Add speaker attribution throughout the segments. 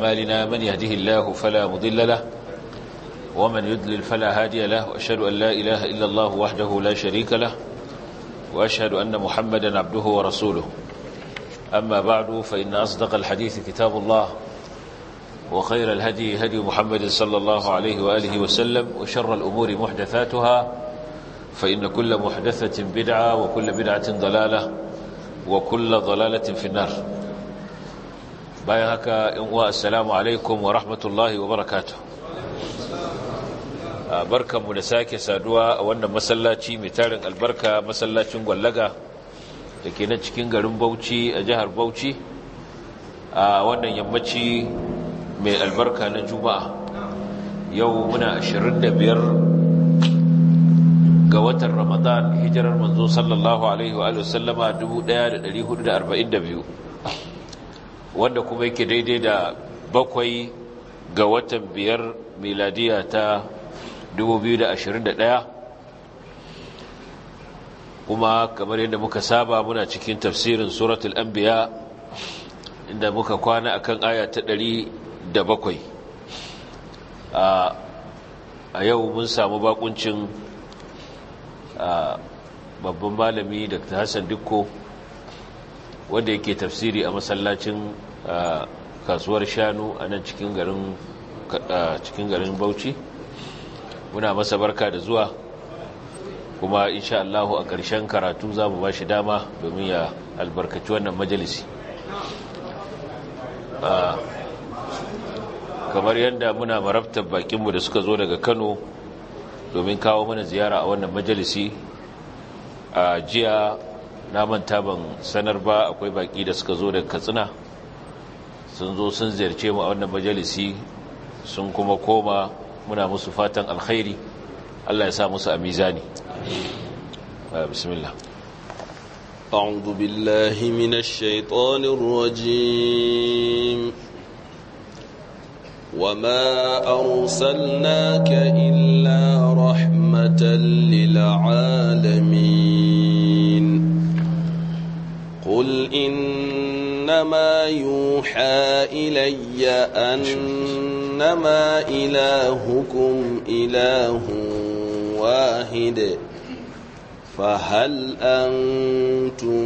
Speaker 1: أعمالنا من يهده الله فلا مضل له ومن يدلل فلا هادي له وأشهد أن لا إله إلا الله وحده لا شريك له وأشهد أن محمدا عبده ورسوله أما بعد فإن أصدق الحديث كتاب الله وخير الهدي هدي محمد صلى الله عليه وآله وسلم وشر الأمور محدثاتها فإن كل محدثة بدعة وكل بدعة ضلالة وكل ضلالة في النار بايهك السلام عليكم ورحمة الله وبركاته barkanmu da sake saduwa a wannan masallaci mai tarin albarka masallacin gwallaga da ke nan cikin garin bauchi a jihar bauchi a wannan yammaci mai albarka na juma'a yau muna 25 ga watan ramadan hijirar manzo sallallahu alaihi wa sallama 1442 wanda kuma yake daidai da bakwai ga watan biyar miladiya ta 2021 kuma kamar yadda muka saba muna cikin tafsirin suratul anbiya inda muka kwana akan aya ta 107 a yau mun samu bakuncin babban malami dr hassan dukko wanda yake tafsiri a masallacin kasuwar shanu a nan cikin garin bauchi muna masa barka da zuwa kuma insha Allahu a ƙarshen karatu za mu ba shi dama domin ya albarkaci wannan majalisi kamar yadda muna marabtar bakinmu da suka zo daga kano domin kawo mana ziyara a wannan majalisi a jiya na manta ban sanar ba akwai baki da suka zo daga katsina sun zo sun ziyarce mu a wannan majalisi sun kuma koma muna musu fatan alkhairi Allah ya sa musu a mizani bismillah
Speaker 2: أعوذ بالله من الشيطان الرجيم وما أرسلناك إلا رحمة للعالمين قل إنما يوحى إلي أنما إلهكم إله واحد فهل أنتم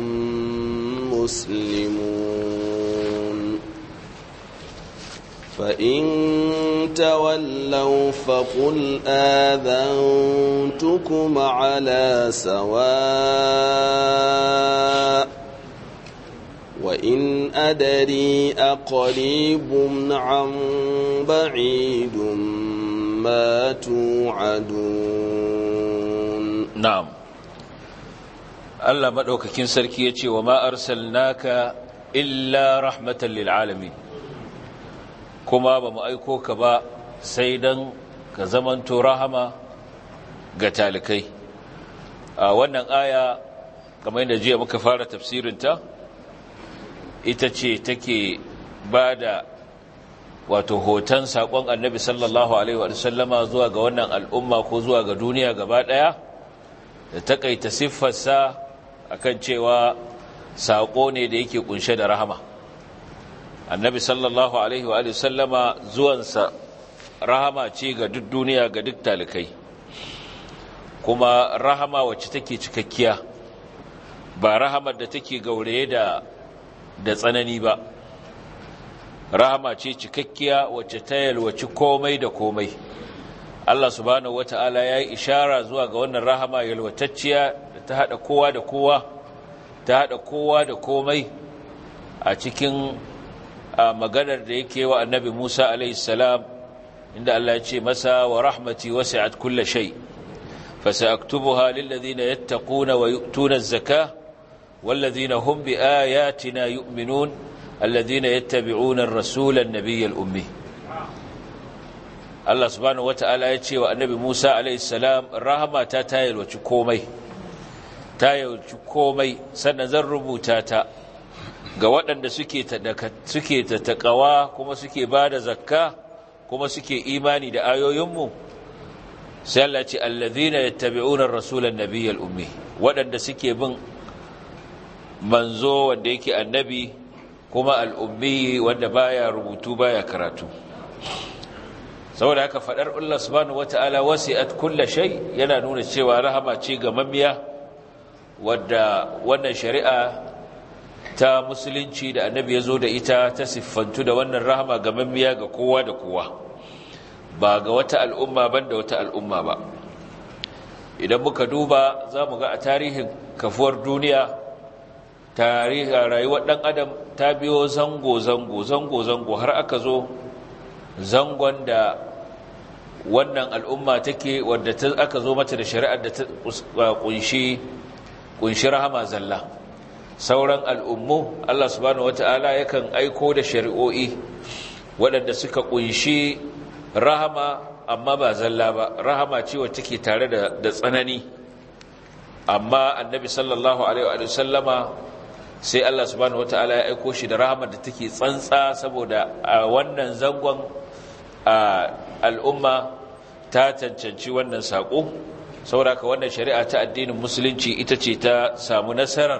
Speaker 2: مسلمون فإن تولوا فقل آذنتكم على سواء وإن أدري أقريب عن بعيد ما توعدون
Speaker 1: نعم Allah maɗaukakin sarki ya ce wa ma'arsal naka illa rahmatan lil'alami kuma ba mu aiko ka ba sai don ka zamanto rahama ga talikai a wannan aya kamar yadda jiya muka fara tafsirinta ita ce take ba da wato hoton saƙon annabi sallallahu alaihi wasallama zuwa ga wannan al'umma ko zuwa ga duniya gaba ɗaya da takaita siffarsa akan cewa saƙo ne da yake kunshe da rahama annabi sallallahu alaihi wa sallama zuwansa rahama ce ga duk duniya ga duk talikai kuma rahama wacce take cikakkiya ba rahamar da take gauraye da da tsanani ba rahama ce cikakkiya wacce ta yalwaci komai da komai Allah subhanahu wata'ala ya yi ishara zuwa ga wannan rahama yalwatacciya da ta haɗa kowa da kowa ta haɗa kowa da komai a cikin maganar da yake wa annabi Musa alaihissalam inda Allah ya ce masa wa rahmati wasi'at kulla shay fasaktubuha lil ladina yattaquna wa yu'tuna az-zakah wal ladina hum bi ayatina yu'minun alladhina yattabi'una ar-rasula an-nabiyyal ummi Allah subhanahu wata'ala ya ce wa annabi Musa alaihissalam rahama ta tayalwaci komai tayalwaci komai sannan zan rubuta ta ga waɗanda suke ta suke ta taqawa kuma suke bada zakka kuma suke imani da ayoyinmu sai Allah ce alladhina yattabi'una ar-rasula an-nabiyyal ummi waɗanda suke bin manzo wanda yake annabi kuma al'ummi wanda baya rubutu baya karatu saboda haka faɗar Allah subhanahu wata'ala wasi'at kulla shay yana nuna cewa rahama ce ga mamiya wadda wannan shari'a ta musulunci da annabi ya zo da ita ta siffantu da wannan rahama ga mamiya ga kowa da kowa ba ga wata al'umma ban da wata al'umma ba idan muka duba za mu ga a tarihin kafuwar duniya tarihin rayuwar ɗan adam ta biyo zango-zango zango-zango har aka zo zangon da wannan al'umma take wadda aka zo mata da shari'ar da ta kunshi kunshi rahama zalla sauran al'ummu Allah subhanahu wata'ala yakan aiko da shari'o'i waɗanda suka kunshi rahama amma ba zalla ba rahama ce wacce take tare da tsanani amma annabi sallallahu alaihi wa sallama sai Allah subhanahu wata'ala ya aiko shi da rahama da take tsantsa saboda a wannan zangon al'umma ta cancanci wannan saƙo sauraka wannan shari'a ta addinin musulunci ita ce ta samu nasarar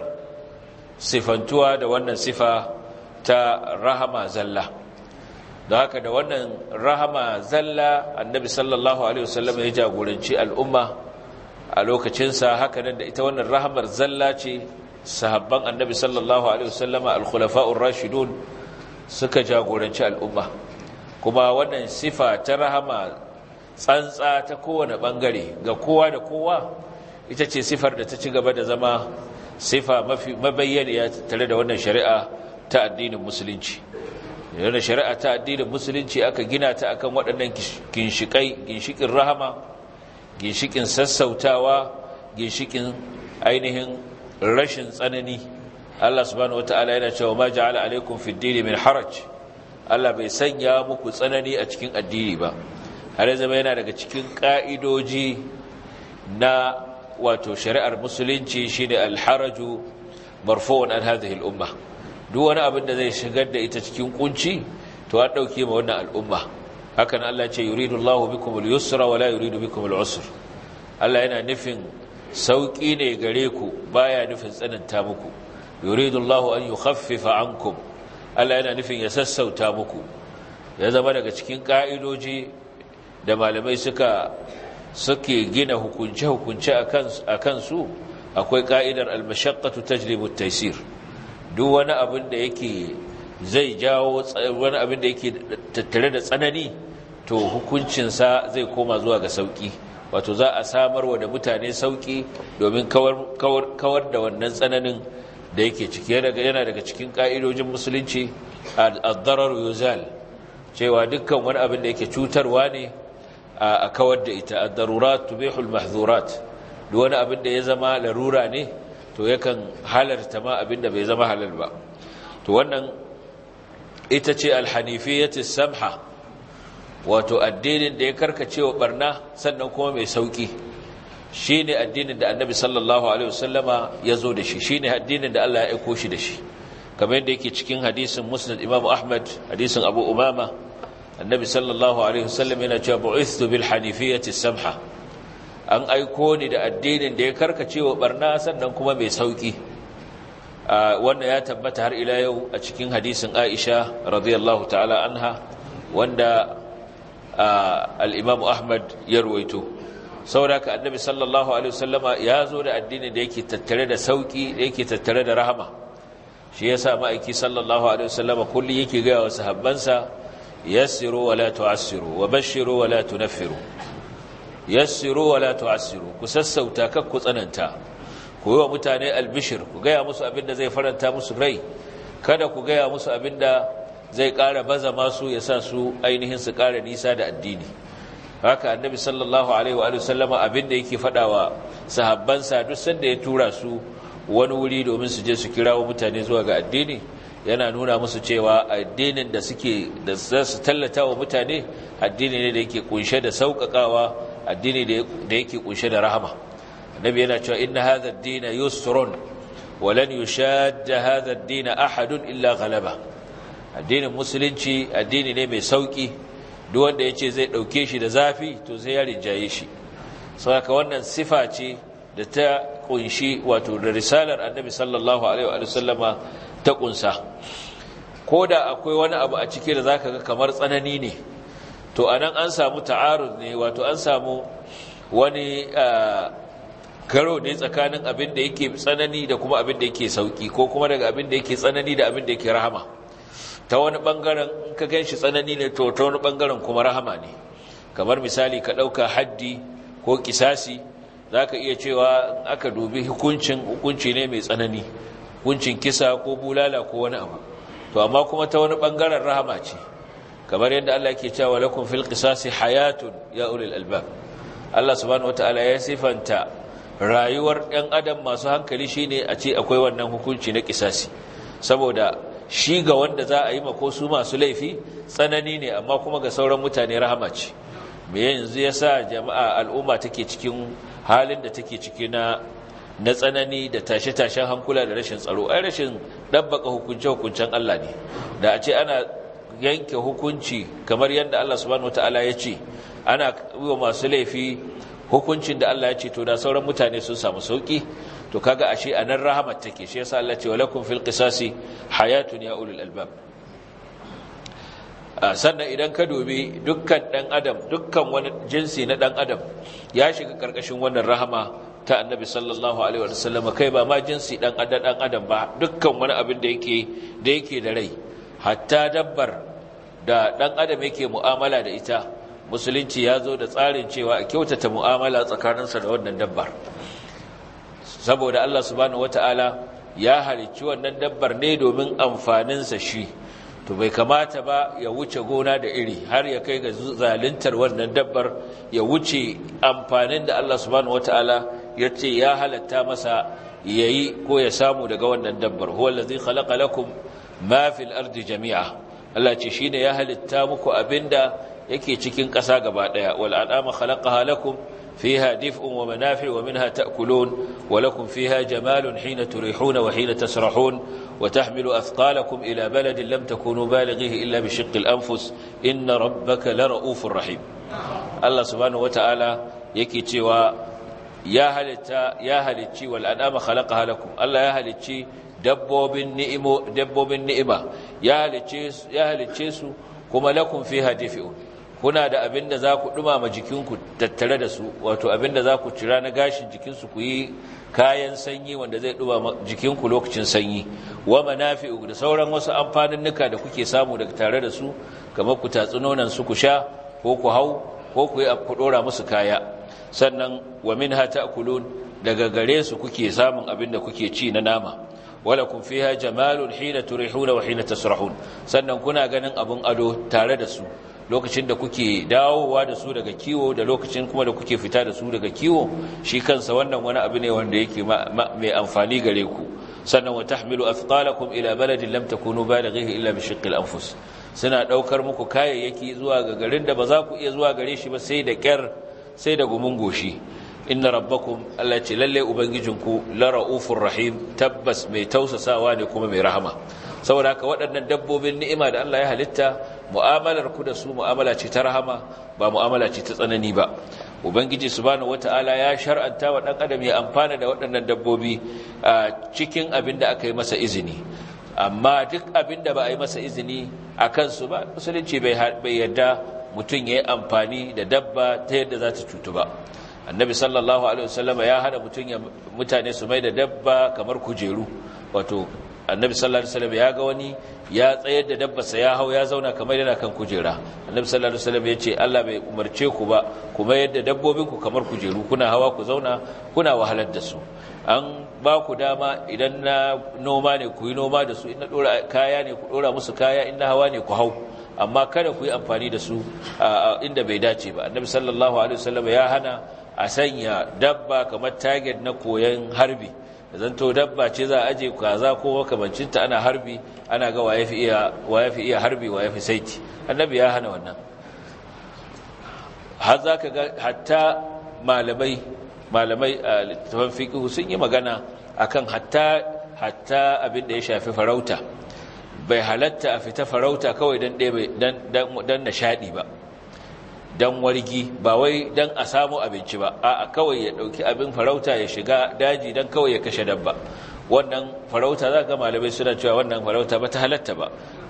Speaker 1: sifantuwa da wannan sifa ta rahama zalla da haka da wannan rahama zalla annabi sallallahu alaihi wasallam ya jagoranci al'umma a lokacinsa haka nan da ita wannan rahamar zalla ce sahabban annabi sallallahu alaihi wasallama al-khulafa'ur rashidun suka jagoranci al'umma kuma wannan sifa ta rahama tsantsa ta kowane bangare ga kowa da kowa ita ce sifar da ta ci gaba da zama sifa mafi mabayyaniya tare da wannan shari'a ta addinin musulunci wannan shari'a ta addinin musulunci aka gina ta akan waɗannan ginshikai ginshikin rahama ginshikin sassautawa ginshikin ainihin rashin tsanani Allah subhanahu wataala yana cewa ma ja'ala alaikum fid dini min haraj Allah bai sanya muku tsanani a cikin addini ba har zama yana daga cikin ka'idoji na wato shari'ar musulunci shine alharaju marfu'un an hadhihi al-umma duk wani abin da zai shigar da ita cikin kunci to an dauke ma wannan al'umma hakan Allah ce yuridu Allahu bikum al-yusra wa la yuridu bikum al-usr Allah yana nufin sauki ne gare ku baya nufin tsananta muku yuridu Allahu an yukhaffifa ankum Allah yana nufin ya sassauta muku ya zama daga cikin ka'idoji da malamai suka suke gina hukunce-hukunce a kansu akwai ka'idar almashaqqatu tajlibu at-taysir duk wani abin da yake zai jawo wani abin da yake tattare da tsanani to hukuncinsa zai koma zuwa ga sauki wato za a samarwa da mutane sauki domin kawar da wannan tsananin da yake ciki yana daga cikin ka'idojin musulunci ad-darar yuzal cewa dukkan wani abin da yake cutarwa ne a kawar da ita ad-darurat tubihu al-mahdhurat duk wani abin da ya zama larura ne to yakan halarta ma abin da bai zama halal ba to wannan ita ce al-hanifiyyatu samha wato addinin da ya karkace wa barna sannan kuma mai sauki shine addinin da annabi sallallahu alaihi wasallama ya zo da shi shine addinin da Allah ya aiko shi da shi kamar yadda yake cikin hadisin musnad imam ahmad hadisin abu umama annabi sallallahu alaihi wasallam yana cewa bu'ithtu bil hanifiyyati samha an aiko ni da addinin da ya karkace wa barna sannan kuma mai sauki wanda ya tabbata har ila yau a cikin hadisin aisha radiyallahu ta'ala anha wanda al-imam ahmad ya ruwaito saboda ka annabi sallallahu alaihi wasallama ya zo da addinin da yake tattare da sauki da yake tattare da rahama shi yasa ma'aiki sallallahu alaihi wasallama kulli yake ga wa sahabbansa yassiru wa la tu'assiru wa bashiru wa la tunaffiru yassiru wa la tu'assiru ku sassauta kak ku tsananta ku yi wa mutane albishir ku gaya musu abinda zai faranta musu rai kada ku gaya musu abinda zai ƙara baza masu ya sa su ainihin su ƙara nisa da addini haka annabi sallallahu alaihi wa sallama abinda yake faɗawa sahabbansa duk sanda ya tura su wani wuri domin su je su kirawo mutane zuwa ga addini yana nuna musu cewa addinin da suke da za su tallata wa mutane addini ne da yake kunshe da sauƙaƙawa addini da yake kunshe da rahama annabi yana cewa inna hadha ad-din yusrun wa lan yushadda hadha ad-din ahadun illa ghalaba addinin musulunci addini ne mai sauki duk wanda yace zai dauke shi da zafi to sai ya rinjaye shi saboda wannan sifa ce da ta kunshi wato da risalar annabi sallallahu alaihi wa sallama ta kunsa ko da akwai wani abu a ciki da za ka ga kamar tsanani ne to a nan an samu ta'arud ne wato an samu wani karo ne tsakanin abin da yake tsanani da kuma abin da yake sauki ko kuma daga abin da yake tsanani da abin da yake rahama ta wani bangaren in ka gan shi tsanani ne to ta wani bangaren kuma rahama ne kamar misali ka ɗauka haddi ko kisasi za ka iya cewa aka dubi hukuncin hukunci ne mai tsanani hukuncin kisa ko bulala ko wani abu to amma kuma ta wani bangaren rahama ce kamar yadda Allah ke cewa lakum fil qisasi hayatun ya ulil albab Allah subhanahu wataala ya sifanta rayuwar ɗan adam masu hankali shine a ce akwai wannan hukunci na kisasi saboda shi ga wanda za a yi mako su masu laifi tsanani ne amma kuma ga sauran mutane rahama ce me yanzu yasa jama'a al'umma take cikin halin da take ciki na na tsanani da tashe-tashen hankula da rashin tsaro ai rashin dabbaka hukunce-hukuncen Allah ne da a ce ana yanke hukunci kamar yadda Allah subhanahu wataala ya ce ana yi wa masu laifi hukuncin da Allah ya ce to da sauran mutane sun samu sauki to kaga ashe anan rahamat take shi yasa Allah ce walakum fil qisasi hayatun ya ulul albab sannan idan ka dubi dukkan dan adam dukkan wani jinsi na dan adam ya shiga karkashin wannan rahama ta annabi sallallahu alaihi wasallam kai ba ma jinsi dan adam dan adam ba dukkan wani abin da yake da yake da rai hatta dabbar da dan adam yake mu'amala da ita musulunci ya zo da tsarin cewa a kyautata mu'amala tsakaninsa da wannan dabbar saboda Allah subhanahu wata'ala ya halicci wannan dabbar ne domin amfaninsa shi to bai kamata ba ya wuce gona da iri har ya kai ga zaluntar wannan dabbar ya wuce amfanin da Allah subhanahu wata'ala ya ce ya halatta masa yayi ko ya samu daga wannan dabbar huwa allazi khalaqa lakum ma fil ardi jami'a Allah ce shine ya halitta muku abinda yake cikin ƙasa gaba ɗaya wal an'ama khalaqaha lakum fiha dif'un wa manafi' wa minha ta'kulun wa lakum fiha jamalun hina turihuna wa hina tasrahun wa tahmilu athqalakum ila baladin lam takunu balighihi illa bi shiqqi al-anfus inna rabbaka lara'ufur rahim Allah subhanahu wata'ala yake cewa ya halitta ya halicci wal an'ama khalaqaha lakum Allah ya halicci dabbobin ni'imo dabbobin ni'ima ya halicce ya halicce su kuma lakum fiha dif'un kuna da abin da za ku ɗumama jikinku tattare da su wato abin da za ku cira na gashin jikinsu ku yi kayan sanyi wanda zai ɗumama jikinku lokacin sanyi wa manafi'u da sauran wasu amfaninnuka da kuke samu daga tare da su kamar ku tatsi nonon su ku sha ko ku hau ko ku yi ku ɗora musu kaya sannan wa minha ta'kulun daga gare su kuke samun abin da kuke ci na nama walakum fiha jamalun hina turihuna wa hina tasrahun sannan kuna ganin abun ado tare da su lokacin da kuke dawowa da su daga kiwo da lokacin kuma da kuke fita da su daga kiwo shi kansa wannan wani abu ne wanda yake mai amfani gare ku sannan wa tahmilu athqalakum ila baladin lam takunu balighihi illa bi shiqqil anfus suna daukar muku kayayyaki zuwa ga garin da ba za ku iya zuwa gare shi ba sai da kyar sai da gumun goshi inna rabbakum Allah ce lalle ubangijinku la raufur rahim tabbas mai tausasawa ne kuma mai rahama saboda haka waɗannan dabbobin ni'ima da Allah ya halitta mu'amalar ku da su mu'amala ce ta rahama ba mu'amala ce ta tsanani ba ubangiji subhanahu wata'ala ya shar'anta wa dan adam ya amfana da waɗannan dabbobi cikin abin da aka yi masa izini amma duk abin da ba a yi masa izini a kansu ba musulunci bai yarda mutum ya yi amfani da dabba ta yadda za ta cutu ba annabi sallallahu alaihi wasallama ya hana mutum ya mutane su mai da dabba kamar kujeru wato annabi sallallahu alaihi wasallam ya ga wani ya tsayar da dabbarsa ya hau ya zauna kamar yana kan kujera annabi sallallahu alaihi wasallam ya ce Allah bai umarce ku ba kuma yadda dabbobin ku kamar kujeru kuna hawa ku zauna kuna wahalar da su an ba ku dama idan na noma ne ku yi noma da su in na dora kaya ne ku dora musu kaya in na hawa ne ku hau amma kada ku yi amfani da su inda bai dace ba annabi sallallahu alaihi wasallam ya hana a sanya dabba kamar target na koyon harbi zanto dabba ce za a aje kaza ko makamancinta ana harbi ana ga waye fi iya waye fi iya harbi waye fi saiti annabi ya hana wannan har zaka ga hatta malamai malamai a littafin fiqh sun yi magana akan hatta hatta abin da ya shafi farauta bai halatta a fita farauta kawai dan dan dan nishadi ba dan wargi ba wai dan a samu abinci ba a kawai ya dauki abin farauta ya shiga daji dan kawai ya kashe dabba wannan farauta za ga malamai suna cewa wannan farauta ba ta halatta ba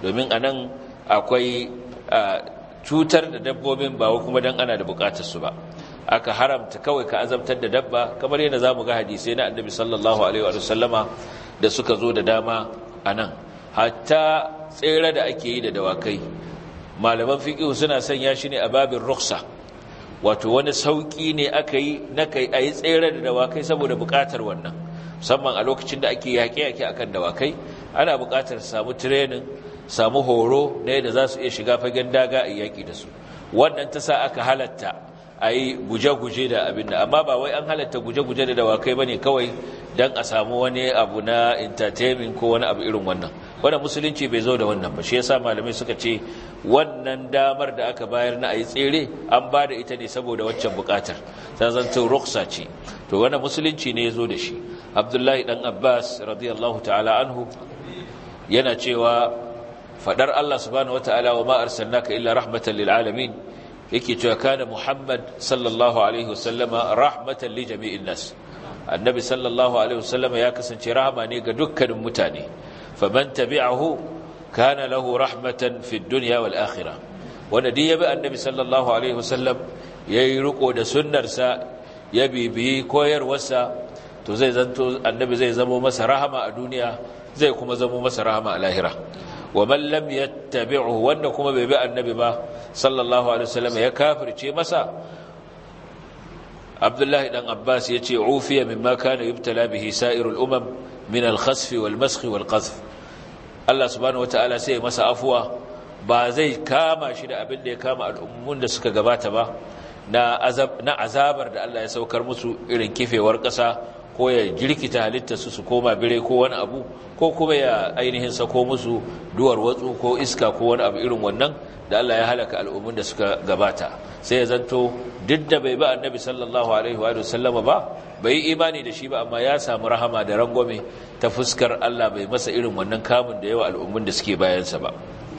Speaker 1: domin anan akwai cutar da dabbobin ba kuma dan ana da bukatar su ba aka haramta kawai ka azabtar da dabba kamar yadda zamu ga hadisi na annabi sallallahu alaihi wa sallama da suka zo da dama anan hatta tsere da ake yi da dawakai malaman fiqh suna sanya shi ne a babin rukhsa wato wani sauki ne aka yi na kai ayi tsere da dawakai saboda bukatar wannan musamman a lokacin da ake yaƙe-yaƙe akan dawakai ana bukatar samu training samu horo na yadda za su iya shiga fagen daga a yaƙi da su wannan ta sa aka halatta a yi guje-guje da abin da amma ba wai an halatta guje-guje da dawakai ba ne kawai don a samu wani abu na entertainment ko wani abu irin wannan wannan musulunci bai zo da wannan ba shi yasa malamai suka ce wannan damar da aka bayar na a yi tsere an ba da ita ne saboda waccan bukatar ta zanto ruksa ce to wannan musulunci ne ya zo da shi abdullahi dan abbas radiyallahu ta'ala anhu yana cewa fadar allah subhanahu wataala wa ma arsalnaka illa rahmatan lil alamin yake cewa kana Muhammad sallallahu alaihi wasallama rahmatan li jami'in nas annabi sallallahu alaihi wasallama ya kasance rahama ne ga dukkanin mutane faman tabi'ahu kana lahu rahmatan fid dunya wal akhirah wanda dai yabi annabi sallallahu alaihi wasallam yayi riko da sunnarsa ya bibiyi koyarwarsa to zai zanto annabi zai zama masa rahama a duniya zai kuma zama masa rahama a lahira ومن لم يتبعه wanda kuma bai bi annabi ba sallallahu alaihi wasallam ya kafirce masa Abdullahi dan Abbas yace ufiya mimma kana yubtala bihi sa'irul umam min al-khasf wal-masx wal-qazf Allah subhanahu wataala sai masa afuwa ba zai kama shi da abin da ya kama al'ummun da suka gabata ba na azab na azabar da Allah ya saukar musu irin kifewar ƙasa ko ya jirkita halitta su su koma bire ko wani abu ko kuma ya ainihin sako musu duwar watsu ko iska ko wani abu irin wannan da Allah ya halaka al'ummun da suka gabata sai ya zanto duk da bai ba annabi sallallahu alaihi wa sallama ba bai imani da shi ba amma ya samu rahama da rangwame ta fuskar Allah bai masa irin wannan kamun da yawa al'ummun da suke bayansa ba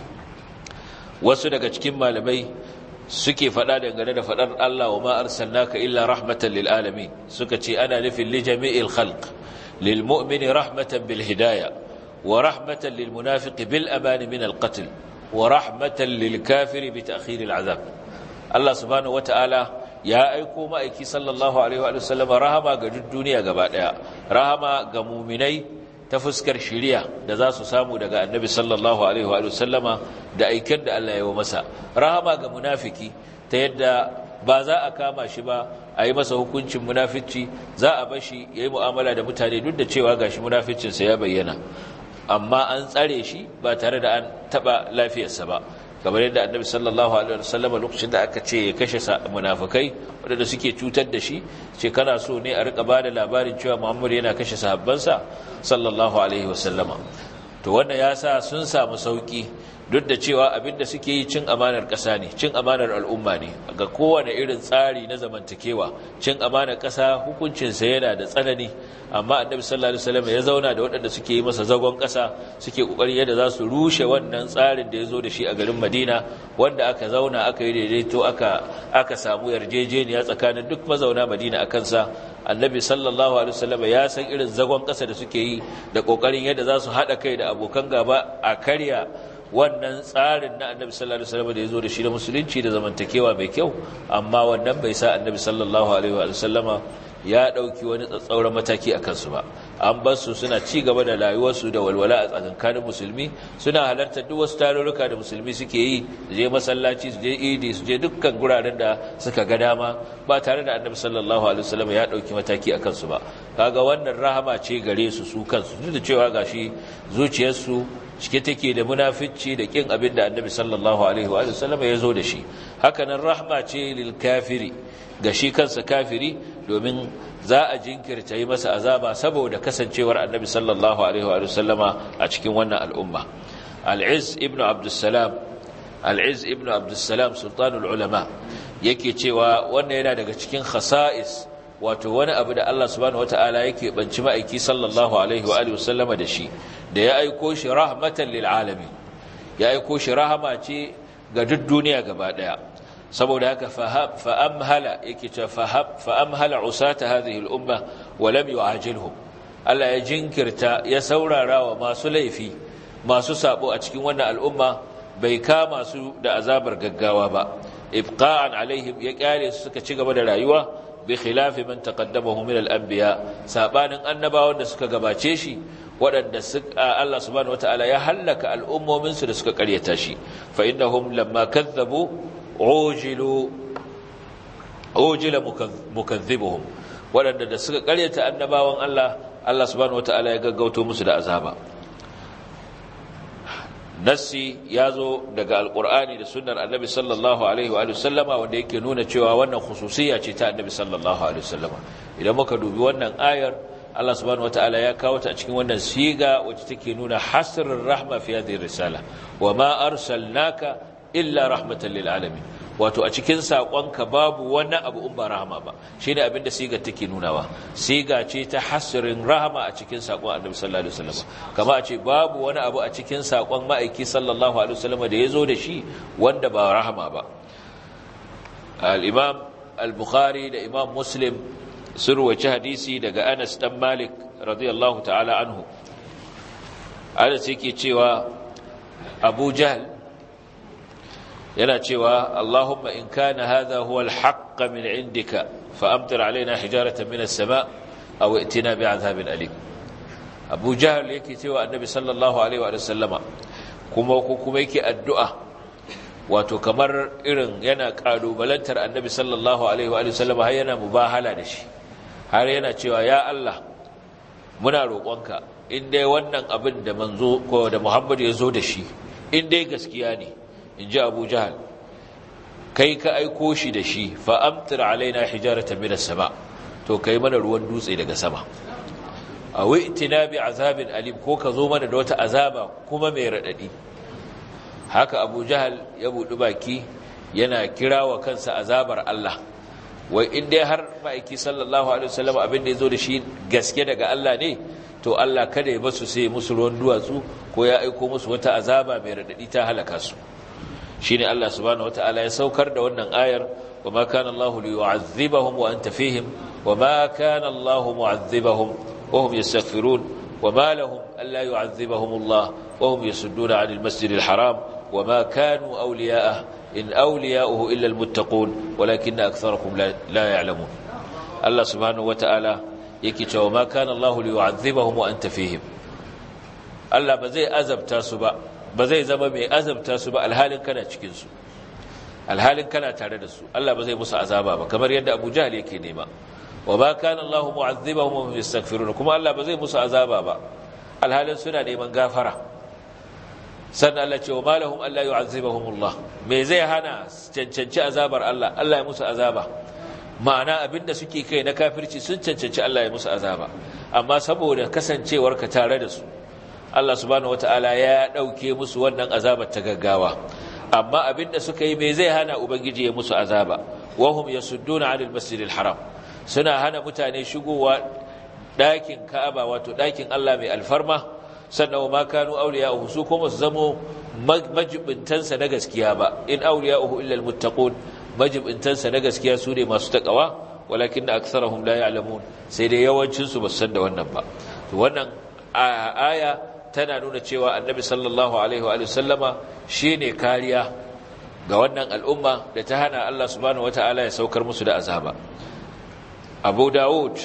Speaker 1: wasu daga cikin malamai suke faɗa dangane da faɗar Allah wa ma arsalnaka illa rahmatan lil alamin suka ce ana nufin li jami'il khalq lil mu'mini rahmatan bil hidayah wa rahmatan lil munafiqi bil aman min al qatl wa rahmatan lil kafiri bi ta'khir al azab Allah subhanahu wataala ya aiko ma'aiki sallallahu alaihi wa sallam rahama ga duk duniya gaba daya rahama ga mu'minai ta fuskar shiriya da za su samu daga annabi sallallahu alaihi wa sallama da aikin da Allah ya yi masa rahama ga munafiki ta yadda ba za a kama shi ba a yi masa hukuncin munafici za a bashi ya yi mu'amala da mutane duk da cewa gashi munaficinsa ya bayyana amma an tsare shi ba tare da an taɓa lafiyarsa ba kamar yadda annabi sallallahu alaihi wasallam lokacin da aka ce ya kashe munafikai wanda suke cutar da shi ce kana so ne a rika bada labarin cewa Muhammad yana kashe sahabbansa sallallahu alaihi wasallama to wannan ya sa sun samu sauki duk da cewa abinda suke yi cin amanar ƙasa ne cin amanar al'umma ne ga kowane irin tsari na zamantakewa cin amanar ƙasa hukuncinsa yana da tsanani amma annabi sallallahu alaihi wasallam ya zauna da waɗanda suke yi masa zagon ƙasa suke ƙoƙarin yadda za su rushe wannan tsarin da ya zo da shi a garin Madina wanda aka zauna aka yi daidaito aka aka samu yarjejeniya tsakanin duk mazauna Madina akan sa annabi sallallahu alaihi wasallam ya san irin zagon ƙasa da suke yi da ƙoƙarin yadda za su haɗa kai da abokan gaba a karya wannan tsarin na annabi sallallahu alaihi wasallam da yazo da shi da musulunci da zamantakewa mai kyau amma wannan bai sa annabi sallallahu alaihi wasallama ya dauki wani tsatsauran mataki a kansu ba an bar su suna ci gaba da rayuwarsu da walwala a tsakankanin musulmi suna halartar duk wasu tarurruka da musulmi suke yi su je masallaci su je idi su je dukkan guraren da suka ga dama ba tare da annabi sallallahu alaihi wasallam ya dauki mataki a kansu ba kaga wannan rahama ce gare su su kansu duk da cewa gashi zuciyarsu cike take da munafici da kin abin da annabi sallallahu alaihi wa sallam ya zo da shi hakanan rahma ce lil kafiri ga shi kansa kafiri domin za a jinkirta yi masa azaba saboda kasancewar annabi sallallahu alaihi wa sallama a cikin wannan al'umma al-iz ibnu abdussalam al-iz ibnu abdussalam sultanul ulama yake cewa wannan yana daga cikin khasa'is wato wani abu da Allah subhanahu wataala yake banci ma'aiki sallallahu alaihi wa alihi wasallama da shi da ya aiko shi rahmatan lil alamin ya aiko shi rahama ce ga duk duniya gaba daya saboda haka fa amhala yake ce fa amhala usata hadhihi al umma wa lam yu'ajilhum Allah ya jinkirta ya saurara wa masu laifi masu sabo a cikin wannan al'umma bai kama su da azabar gaggawa ba ibqa'an alaihim ya kyale su suka ci gaba da rayuwa bi khilafi man taqaddamahu min al-anbiya sabanin annabawan da suka gabace shi waɗanda Allah subhanahu wataala ya hallaka al'ummomin su da suka karyata shi fa innahum lamma kazzabu ujilu ujila mukazzibuhum waɗanda da suka karyata annabawan Allah Allah subhanahu wataala ya gaggauto musu da azaba nassi ya zo daga alkur'ani da sunnar annabi sallallahu alaihi wa sallama wanda yake nuna cewa wannan khususiyya ce ta annabi sallallahu alaihi wa sallama idan muka dubi wannan ayar Allah subhanahu wataala ya kawo ta a cikin wannan siga wacce take nuna hasrul rahma fi hadhihi risala wa ma arsalnaka illa rahmatan lil alamin wato a cikin saƙonka babu wani abu in ba rahama ba shi ne abinda siga take nunawa siga ce ta hasirin rahama a cikin saƙon annabi sallallahu alaihi wasallam kama a ce babu wani abu a cikin saƙon ma'aiki sallallahu alaihi wasallam da ya zo da shi wanda ba rahama ba al-imam al-bukhari da imam muslim sun ruwaci hadisi daga anas dan malik radiyallahu ta'ala anhu anas yake cewa abu jahl yana cewa Allahumma in kana hadha huwa al-haqq min indika fa amtir alaina hijaratan min as-sama' aw itina bi'adhabin alim Abu Jahl yake cewa Annabi sallallahu alaihi wa sallama kuma ko kuma yake addu'a wato kamar irin yana kalubalantar Annabi sallallahu alaihi wa sallama har yana mubahala da shi har yana cewa ya Allah muna roƙonka in dai wannan abin da manzo ko da Muhammad ya zo da shi in dai gaskiya ne in ji abu jahal kai ka aiko shi da shi fa'amtar alaina hijarata minas sama to kai mana ruwan dutse daga sama a wi'tina bi azabin alim ko ka zo mana da wata azaba kuma mai raɗaɗi haka abu jahal ya buɗi baki yana kira wa kansa azabar Allah wai in dai har ma'aiki sallallahu alaihi wasallam abin da ya zo da shi gaske daga Allah ne to Allah kada ya basu sai musu ruwan duwatsu ko ya aiko musu wata azaba mai raɗaɗi ta halaka su shine Allah subhanahu wataala ya saukar da wannan ayar wama kana Allahu liyu'adhibahum wa anta fihim wama kana Allahu mu'adhibahum wa hum yastaghfirun wama lahum alla yu'adhibahum Allah wa hum yasudduna 'anil masjidil haram wama kanu awliya'ah in awliya'uhu illa almuttaqun walakinna aktharakum la ya'lamun Allah subhanahu wataala yake cewa ma kana Allahu liyu'adhibahum wa anta fihim Allah ba zai azabta su ba ba zai zama mai azabta su ba alhalin kana cikinsu alhalin kana tare da su Allah ba zai musu azaba ba kamar yadda Abu Jahl yake nema wa ba kana Allahu mu'azzibahum wa hum yastaghfirun kuma Allah ba zai musu azaba ba alhalin suna neman gafara sannan Allah ce wa malahum alla yu'azzibahum Allah me zai hana cancanci azabar Allah Allah ya musu azaba ma'ana abinda suke kai na kafirci sun cancanci Allah ya musu azaba amma saboda kasancewarka tare da su Allah subhanahu wata'ala ya ɗauke musu wannan azabar ta gaggawa amma abinda suka yi mai zai hana ubangiji ya musu azaba wahum yasudduna 'anil masjidil haram suna hana mutane shigowa ɗakin Ka'aba wato ɗakin Allah mai alfarma sannan ma kanu awliya'uhu su kuma su zamo majibintansa na gaskiya ba in awliya'uhu illa almuttaqun majibintansa na gaskiya su ne masu takawa walakin aktharuhum la ya'lamun sai dai yawancin su ba san da wannan ba to wannan aya tana nuna cewa annabi sallallahu alaihi wa sallama shine kariya ga wannan al'umma da ta hana Allah subhanahu wataala ya saukar musu da azaba Abu Dawud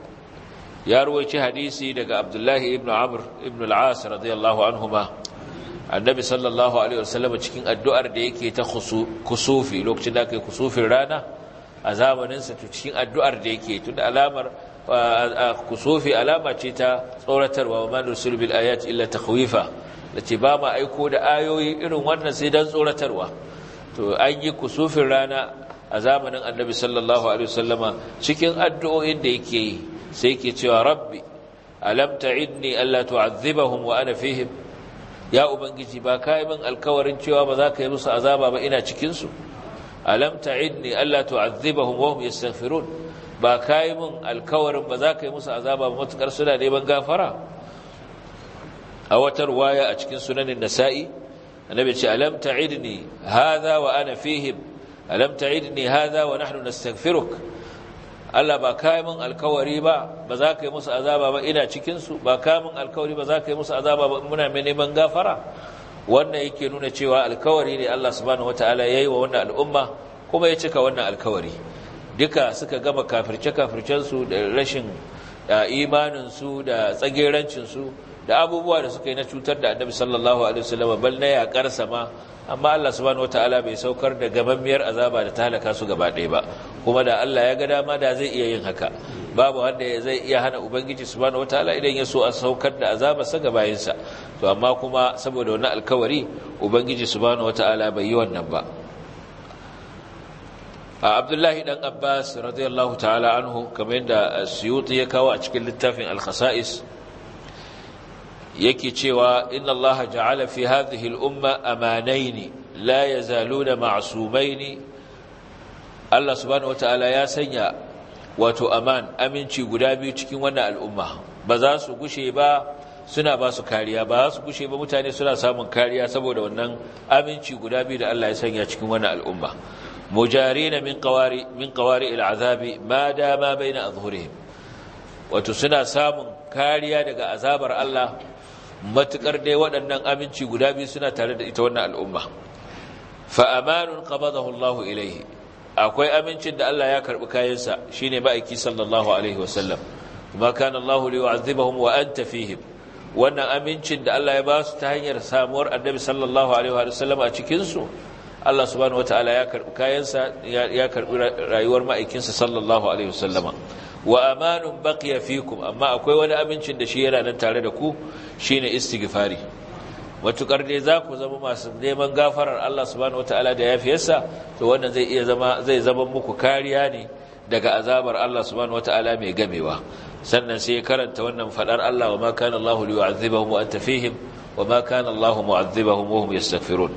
Speaker 1: ya ruwaici hadisi daga Abdullahi ibn Amr ibn al-As radiyallahu anhuma annabi sallallahu alaihi wa sallama cikin addu'ar da yake ta kusufi lokacin da kai kusufin rana a zamanin sa cikin addu'ar da yake tun alamar kusufi alama ce ta tsoratarwa wa man rusul bil ayati illa takhwifa lace ba ma aiko da ayoyi irin wannan sai dan tsoratarwa to an yi kusufin rana a zamanin annabi sallallahu alaihi wasallama cikin addu'o'in da yake yi sai yake cewa rabbi alam ta'idni alla tu'adhibahum wa ana fihim ya ubangiji ba kai min alkawarin cewa ba za ka yi musu azaba ba ina cikin su alam ta'idni alla tu'adhibahum wa hum yastaghfirun ba ka yi min alkawarin ba za ka yi musu azaba ba matuƙar suna neman gafara a wata ruwaya a cikin sunanin nasa'i annabi ce alam ta'idni hadha wa ana fihim alam ta'idni hadha wa nahnu nastaghfiruk Allah ba kai min alkawari ba ba za ka yi musu azaba ba ina cikin su ba kai min alkawari ba za ka yi musu azaba ba muna mai neman gafara wannan yake nuna cewa alkawari ne Allah subhanahu wataala yayi wa wannan al'umma kuma ya cika wannan alkawari duka suka gama kafirce kafircen su da rashin imanin su da tsagerancin su da abubuwa da suka yi na cutar da Annabi sallallahu alaihi wasallam bal na yakar sama amma Allah subhanahu wataala bai saukar da gamammiyar azaba da ta halaka su gaba ɗaya ba kuma da Allah ya ga dama da zai iya yin haka babu wanda zai iya hana ubangiji subhanahu wataala idan ya so a saukar da azaba sa ga bayinsa to amma kuma saboda wannan alkawari ubangiji subhanahu wataala bai yi wannan ba a Abdullahi dan Abbas radiyallahu ta'ala anhu kamar yadda Suyuti ya kawo a cikin littafin al-Khasa'is yake cewa inna allaha ja'ala fi hadhihi al-umma amanaini la yazaluna ma'sumaini Allah subhanahu wataala ya sanya wato aman aminci guda biyu cikin wannan al'umma ba za su gushe ba suna ba su kariya ba za su gushe ba mutane suna samun kariya saboda wannan aminci guda biyu da Allah ya sanya cikin wannan al'umma mujarina min qawari min qawari al-azabi ma dama baina azhurihim wato suna samun kariya daga azabar Allah matukar dai waɗannan aminci guda biyu suna tare da ita wannan al'umma fa amanun qabadahu Allah ilayhi akwai amincin da Allah ya karbi kayansa shine ma'aiki sallallahu alaihi wasallam kuma kana Allah li yu'adhibahum wa anta fihim wannan amincin da Allah ya ba su ta hanyar samuwar annabi sallallahu alaihi wasallam a cikin su Allah subhanahu wataala ya karbi kayansa ya karbi rayuwar ma'aikinsa sallallahu alaihi wasallama wa amanun baqiya fikum amma akwai wani amincin da shi yana nan tare da ku shine istighfari matukar dai za ku zama masu neman gafarar Allah subhanahu wataala da yafiyarsa to wannan zai iya zama zai zama muku kariya ne daga azabar Allah subhanahu wataala mai gamewa sannan sai karanta wannan fadar Allah wa ma kana Allahu liyu'adhibahum wa anta fihim wa ma kana Allahu mu'adhibahum wa hum yastaghfirun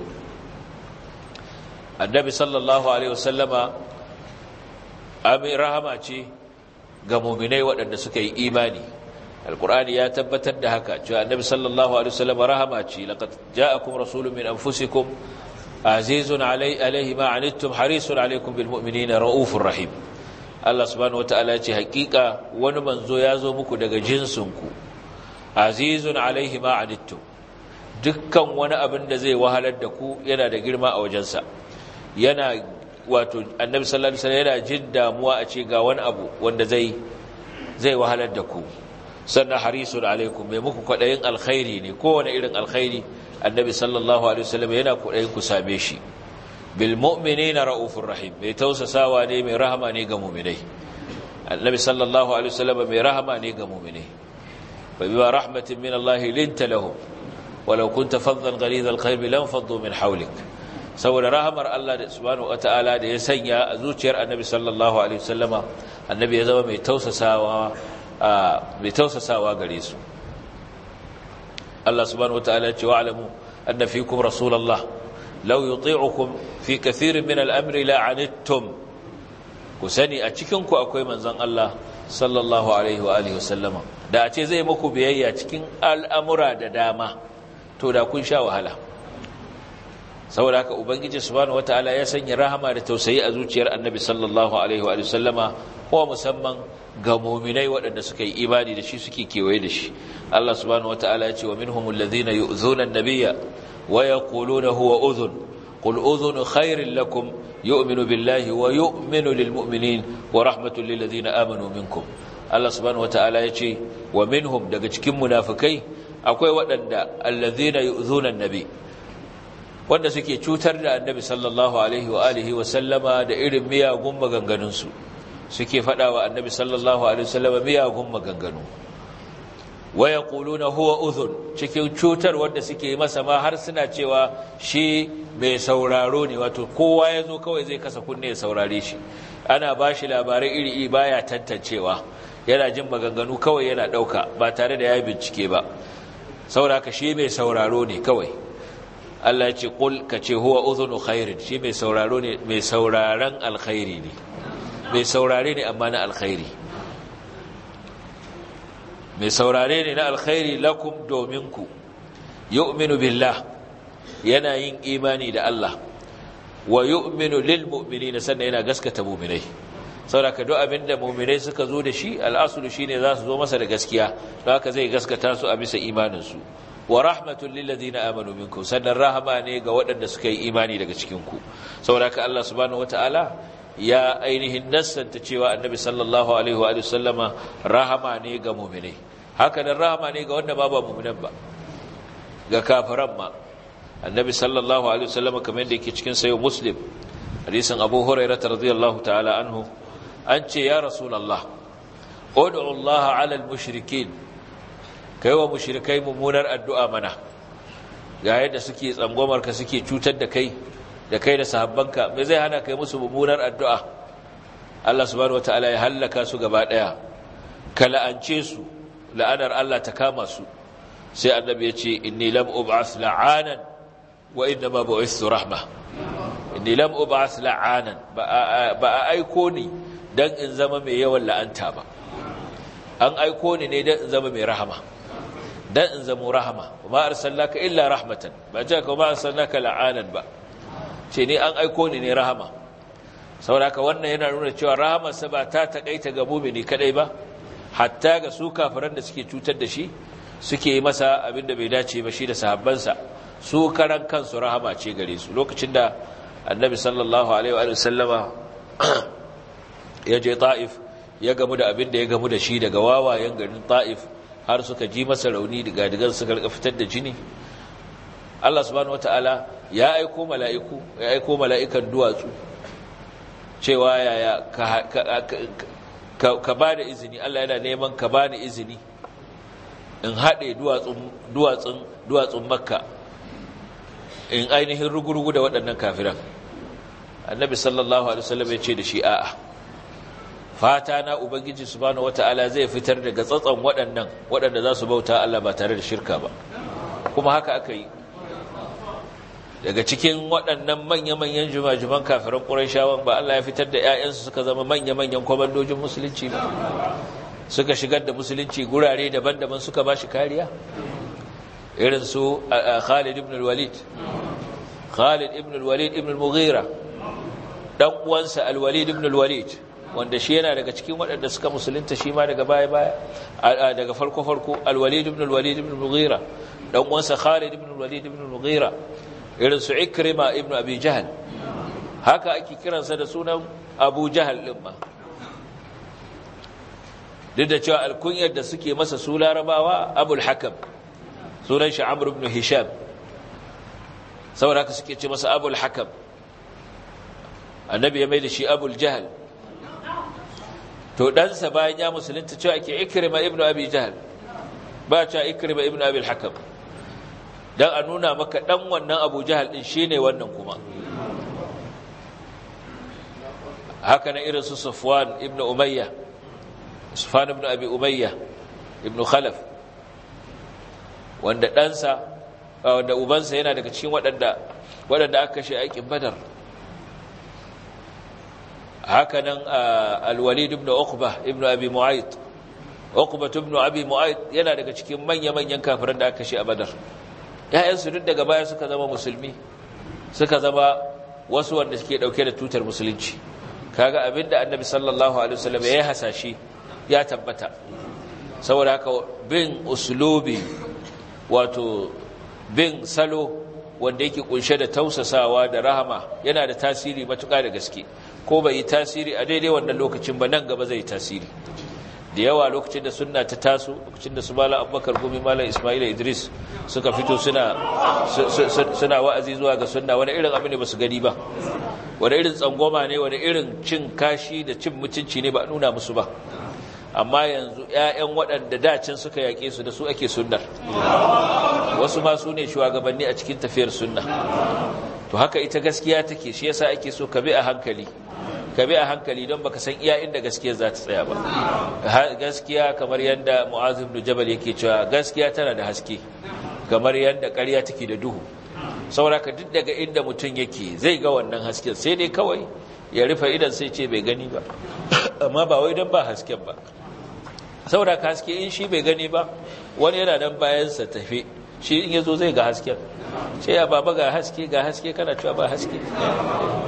Speaker 1: annabi sallallahu alaihi wasallama amin rahama ce ga muminai waɗanda suka yi imani alkur'ani ya tabbatar da haka cewa annabi sallallahu alaihi wasallam rahama ce laqad ja'akum rasulun min anfusikum azizun alaihi ma anittum harisun alaikum bil mu'minina raufur rahim Allah subhanahu wataala ce hakika wani manzo ya zo muku daga jinsinku azizun alaihi ma anittum dukkan wani abin da zai wahalar da ku yana da girma a wajensa yana wato annabi sallallahu alaihi wasallam yana jin damuwa a ce ga wani abu wanda zai zai wahalar da ku sannan harisun alaikum mai muku kwadayin alkhairi ne kowane irin alkhairi annabi sallallahu alaihi wasallam yana kwadayin ku same shi bil mu'minina raufur rahim mai tausasawa ne mai rahama ne ga mu'minai annabi sallallahu alaihi wasallam mai rahama ne ga mu'minai fa bima rahmatin min Allah linta lahum walau kunta faddan ghalidha alqalbi lam faddu min hawlik saboda rahamar Allah da subhanahu wataala da ya sanya a zuciyar Annabi sallallahu alaihi wasallama Annabi ya zama mai tausasawa mai tausasawa gare su Allah subhanahu wataala ya ce wa'lamu anna fiikum rasulullah law yuti'ukum fi kathirin min al-amri la 'anittum ku sani a cikin ku akwai manzon Allah sallallahu alaihi wa alihi wasallama da a ce zai muku biyayya cikin al'amura da dama to da kun sha wahala saboda haka ubangiji subhanahu wataala ya sanya rahama da tausayi a zuciyar annabi sallallahu alaihi wa sallama ko musamman ga mu'minai waɗanda suka yi imani da shi suke kewaye da shi Allah subhanahu wataala ya ce wa minhumul ladhina yu'zuna an-nabiyya wa yaquluna huwa udhun qul udhun khairin lakum yu'minu billahi wa yu'minu lil mu'minin wa rahmatul lil ladhina amanu minkum Allah subhanahu wataala ya ce wa minhum daga cikin munafikai akwai waɗanda alladhina yu'zuna an-nabiy wanda suke cutar da annabi sallallahu alaihi wa alihi wa sallama da irin miyagun maganganunsu suke faɗa wa annabi sallallahu alaihi wa sallama miyagun maganganu wa yaquluna huwa udhun cikin cutar wanda suke masa ma har suna cewa shi mai sauraro ne wato kowa yazo kawai zai kasa kunne ya saurare shi ana bashi labarai iri iri baya tantancewa yana jin maganganu kawai yana dauka ba tare da ya bincike ba saboda haka shi mai sauraro ne kawai Allah ya ce kul ka ce huwa udhunu khairin shi mai sauraro ne mai sauraron alkhairi ne mai saurare ne amma na alkhairi mai saurare ne na alkhairi lakum domin ku yu'minu billah yana yin imani da Allah wa yu'minu lil mu'minina sannan yana gaskata mu'minai saboda duk abin da mu'minai suka zo da shi al'asulu shine za su zo masa da gaskiya don haka zai gaskata su a bisa imaninsu wa rahmatul lil ladina amanu minkum sannan rahama ne ga waɗanda suka yi imani daga cikin ku saboda haka Allah subhanahu wataala ya ainihin nassanta cewa annabi sallallahu alaihi wa sallama rahama ne ga mu'minai haka nan rahama ne ga wanda ba ba mu'minan ba ga kafiran ma annabi sallallahu alaihi wa sallama kamar yadda yake cikin sayo muslim hadisin abu hurairah radiyallahu ta'ala anhu an ce ya rasulullah ud'u Allah 'ala al-mushrikin kai wa mushrikai mummunar addu'a mana ga yadda suke tsangwamar ka suke cutar da kai da kai da sahabbanka me zai hana kai musu mummunar addu'a Allah subhanahu wataala ya hallaka su gaba daya ka la'ance su la'anar Allah ta kama su sai annabi ya ce inni lam ub'ath la'anan wa inna ma bu'ithtu rahma inni lam ub'ath la'anan ba a aiko ni dan in zama mai yawan la'anta ba an aiko ni ne dan in zama mai rahama dan in zama rahama ma arsalnaka illa rahmatan ba ce ka ma arsalnaka la'anan ba ce ni an aiko ni ne rahama saboda wannan yana nuna cewa rahamarsa ba ta takaita ga mumini kadai ba hatta ga su kafiran da suke cutar da shi suke yi masa abin da bai dace ba shi da sahabbansa su karan kansu rahama ce gare su lokacin da annabi sallallahu alaihi wa sallama ya je ta'if ya gamu da abin da ya gamu da shi daga wawayen garin ta'if har suka ji masa rauni daga digan suka rika fitar da jini Allah subhanahu wataala ya aiko mala'iku ya aiko mala'ikan duwatsu cewa yaya ka ka, ka ba da izini Allah yana neman ka ba ni izini in haɗe duwatsun duwatsun makka in ainihin rugurugu da waɗannan kafiran annabi sallallahu alaihi wasallam ya ce da shi a'a fata na ubangiji subhanahu wataala zai fitar daga tsatson waɗannan waɗanda za su bauta Allah ba tare da shirka ba kuma haka aka yi daga cikin waɗannan manya-manyan jumajuman kafiran ƙurayshawan ba Allah ya fitar da 'ya'yansu suka zama manya-manyan kwamandojin musulunci ba suka shigar da musulunci gurare daban-daban suka ba shi kariya irin su Khalid ibn al-Walid Khalid ibn al-Walid ibn al-Mughira dan uwansa al-Walid ibn al-Walid wanda shi yana daga cikin waɗanda suka musulunta shi ma daga baya-baya daga farko-farko al-Walid ibn al-Walid ibn al-Mughira dan uwansa Khalid ibn al-Walid ibn al-Mughira irin su Ikrima ibn Abi Jahl haka ake kiransa da sunan Abu Jahl din ma duk da cewa alkunyar da suke masa su larabawa Abul Hakam sunan shi Amr ibn Hisham saboda haka suke ce masa Abul Hakam annabi ya mai da shi Abul Jahl to ɗansa bayan ya musulunta cewa ake Ikrima ibn Abi Jahl ba cewa Ikrima ibn Abi Hakam dan a nuna maka dan wannan Abu Jahal din shine wannan kuma haka na irin su Sufwan ibn Umayya Sufwan ibn Abi Umayya ibn Khalaf wanda ɗansa wanda ubansa yana daga cikin waɗanda waɗanda aka kashe aikin Badar haka nan Al-Walid ibn Uqba ibn Abi Mu'ayth Uqba ibn Abi Mu'ayth yana daga cikin manya-manyan kafiran da aka kashe a Badar ‘ya'yansu duk daga baya suka zama musulmi suka zama wasu wanda suke ɗauke da tutar musulunci kaga abinda annabi sallallahu alaihi wasallam ya yi hasashe ya tabbata saboda haka bin uslubi wato bin salo wanda yake kunshe da tausasawa da rahama yana da tasiri matuƙa da gaske ko bai yi tasiri a daidai wannan lokacin ba nan gaba zai yi tasiri da yawa lokacin da sunna ta taso lokacin da su mala abubakar gumi mala ismaila idris suka fito suna suna wa'azi zuwa ga sunna wani irin abu ne ba su gani ba wani irin tsangwama ne wani irin cin kashi da cin mutunci ne ba a nuna musu ba amma yanzu 'ya'yan waɗanda dacin suka yaƙe su da su ake sunnar wasu ma su ne shugabanni a cikin tafiyar sunna to haka ita gaskiya take shi yasa ake so ka bi a hankali ka bi a hankali don baka san iya inda gaskiya za ta tsaya ba gaskiya kamar yadda mu'az ibn jabal yake cewa gaskiya tana da haske kamar yadda ƙarya take da duhu saboda duk daga inda mutum yake zai ga wannan hasken sai dai kawai ya rufe idan sai ce bai gani ba amma ba wai don ba hasken ba saboda ka haske in shi bai gani ba wani yana nan bayansa tafe shi in yazo zai ga hasken sai ya baba ga haske ga haske kana cewa ba haske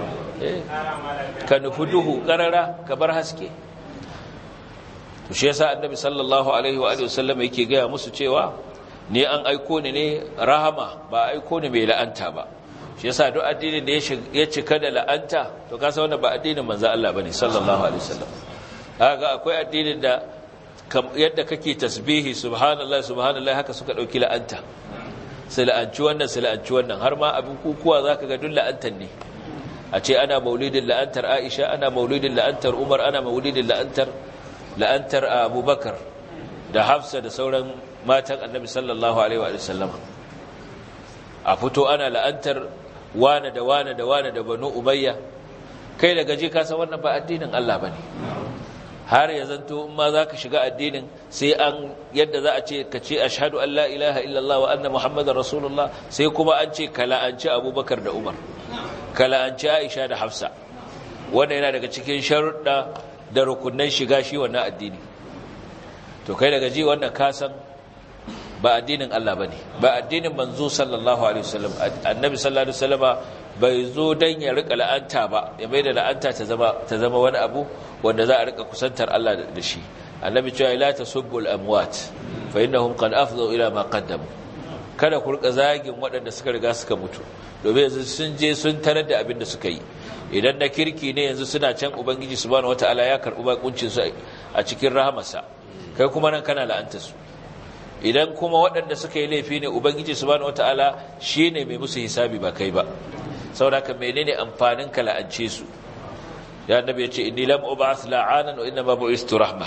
Speaker 1: ka nufi duhu karara ka bar haske shi yasa annabi sallallahu alaihi wa alihi wasallam yake gaya musu cewa ni an aiko ni ne rahama ba aiko ni mai la'anta ba shi yasa duk addinin da ya cika da la'anta to kasa wannan ba addinin manzo Allah bane sallallahu alaihi wasallam kaga akwai addinin da yadda kake tasbihi subhanallah subhanallah haka suka dauki la'anta sai la'anci wannan sai la'anci wannan har ma abin kukuwa zaka ga duk la'antan ne a ce ana maulidin la'antar Aisha ana maulidin la'antar Umar ana maulidin la'antar la'antar Abubakar da Hafsa da sauran matan Annabi sallallahu alaihi wa sallam a fito ana la'antar wane da wane da wane da Banu Umayya kai da gaje ka san wannan ba addinin Allah bane har ya zanto in ma za ka shiga addinin sai an yadda za a ce ka ce ashadu an la ilaha illallah wa anna muhammadar rasulullah sai kuma an ce ka la'anci abubakar da umar ka la'anci aisha da hafsa wanda yana daga cikin sharuɗa da rukunan shiga shi wannan addini to kai daga ji wannan kasan ba addinin Allah bane ba addinin manzo sallallahu alaihi wasallam annabi sallallahu alaihi wasallama bai zo dan ya rika la'anta ba ya mai da la'anta ta zama ta zama wani abu wanda za a rika kusantar Allah da shi annabi cewa la tasubbu al-amwat fa innahum qad afdhu ila ma qaddamu kada ku rika zagin waɗanda suka riga suka mutu domin yanzu sun je sun tarar da abin da suka yi idan na kirki ne yanzu suna can ubangiji subhanahu wataala ya karɓi bakuncin su a cikin rahamarsa kai kuma nan kana la'anta su idan kuma waɗanda suka yi laifi ne ubangiji subhanahu wataala shine mai musu hisabi ba kai ba saboda ka menene amfanin ka la'ance su ya annabi ya ce inni lam ub'ath la'anan wa inma bu'istu rahma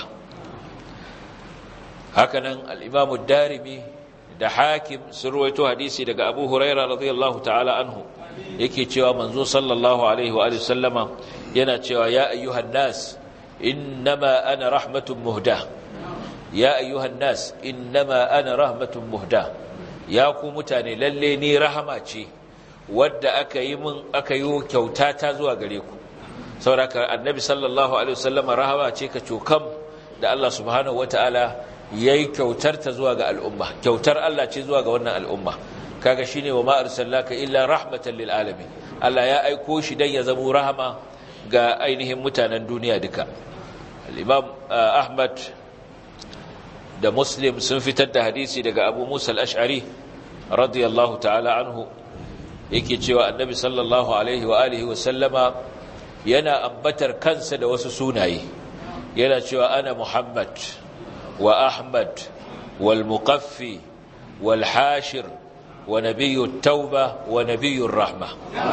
Speaker 1: hakanan al-imam ad-darimi da hakim sun ruwaito hadisi daga abu huraira radiyallahu ta'ala anhu yake cewa manzo sallallahu alaihi wa alihi sallama yana cewa ya ayyuhan nas innama ana rahmatun muhda ya ayyuhan nas innama ana rahmatun muhda ya ku mutane lalle ni rahama ce wadda aka yi min aka yi kyauta ta zuwa gare ku saboda annabi sallallahu alaihi wasallama rahama ce ka cokam da Allah subhanahu wataala yayi kyautar ta zuwa ga al'umma kyautar Allah ce zuwa ga wannan al'umma kaga shine wa ma arsalnaka illa rahmatan lil alamin Allah ya aiko shi dan ya zama rahama ga ainihin mutanen duniya duka al-imam Ahmad da Muslim sun fitar da hadisi daga Abu Musa al-Ash'ari radiyallahu ta'ala anhu yake cewa annabi sallallahu alaihi wa alihi wa sallama yana ambatar kansa da wasu sunaye yana cewa ana Muhammad وأحمد والمقفي والحاشر ونبي التوبة ونبي الرحمة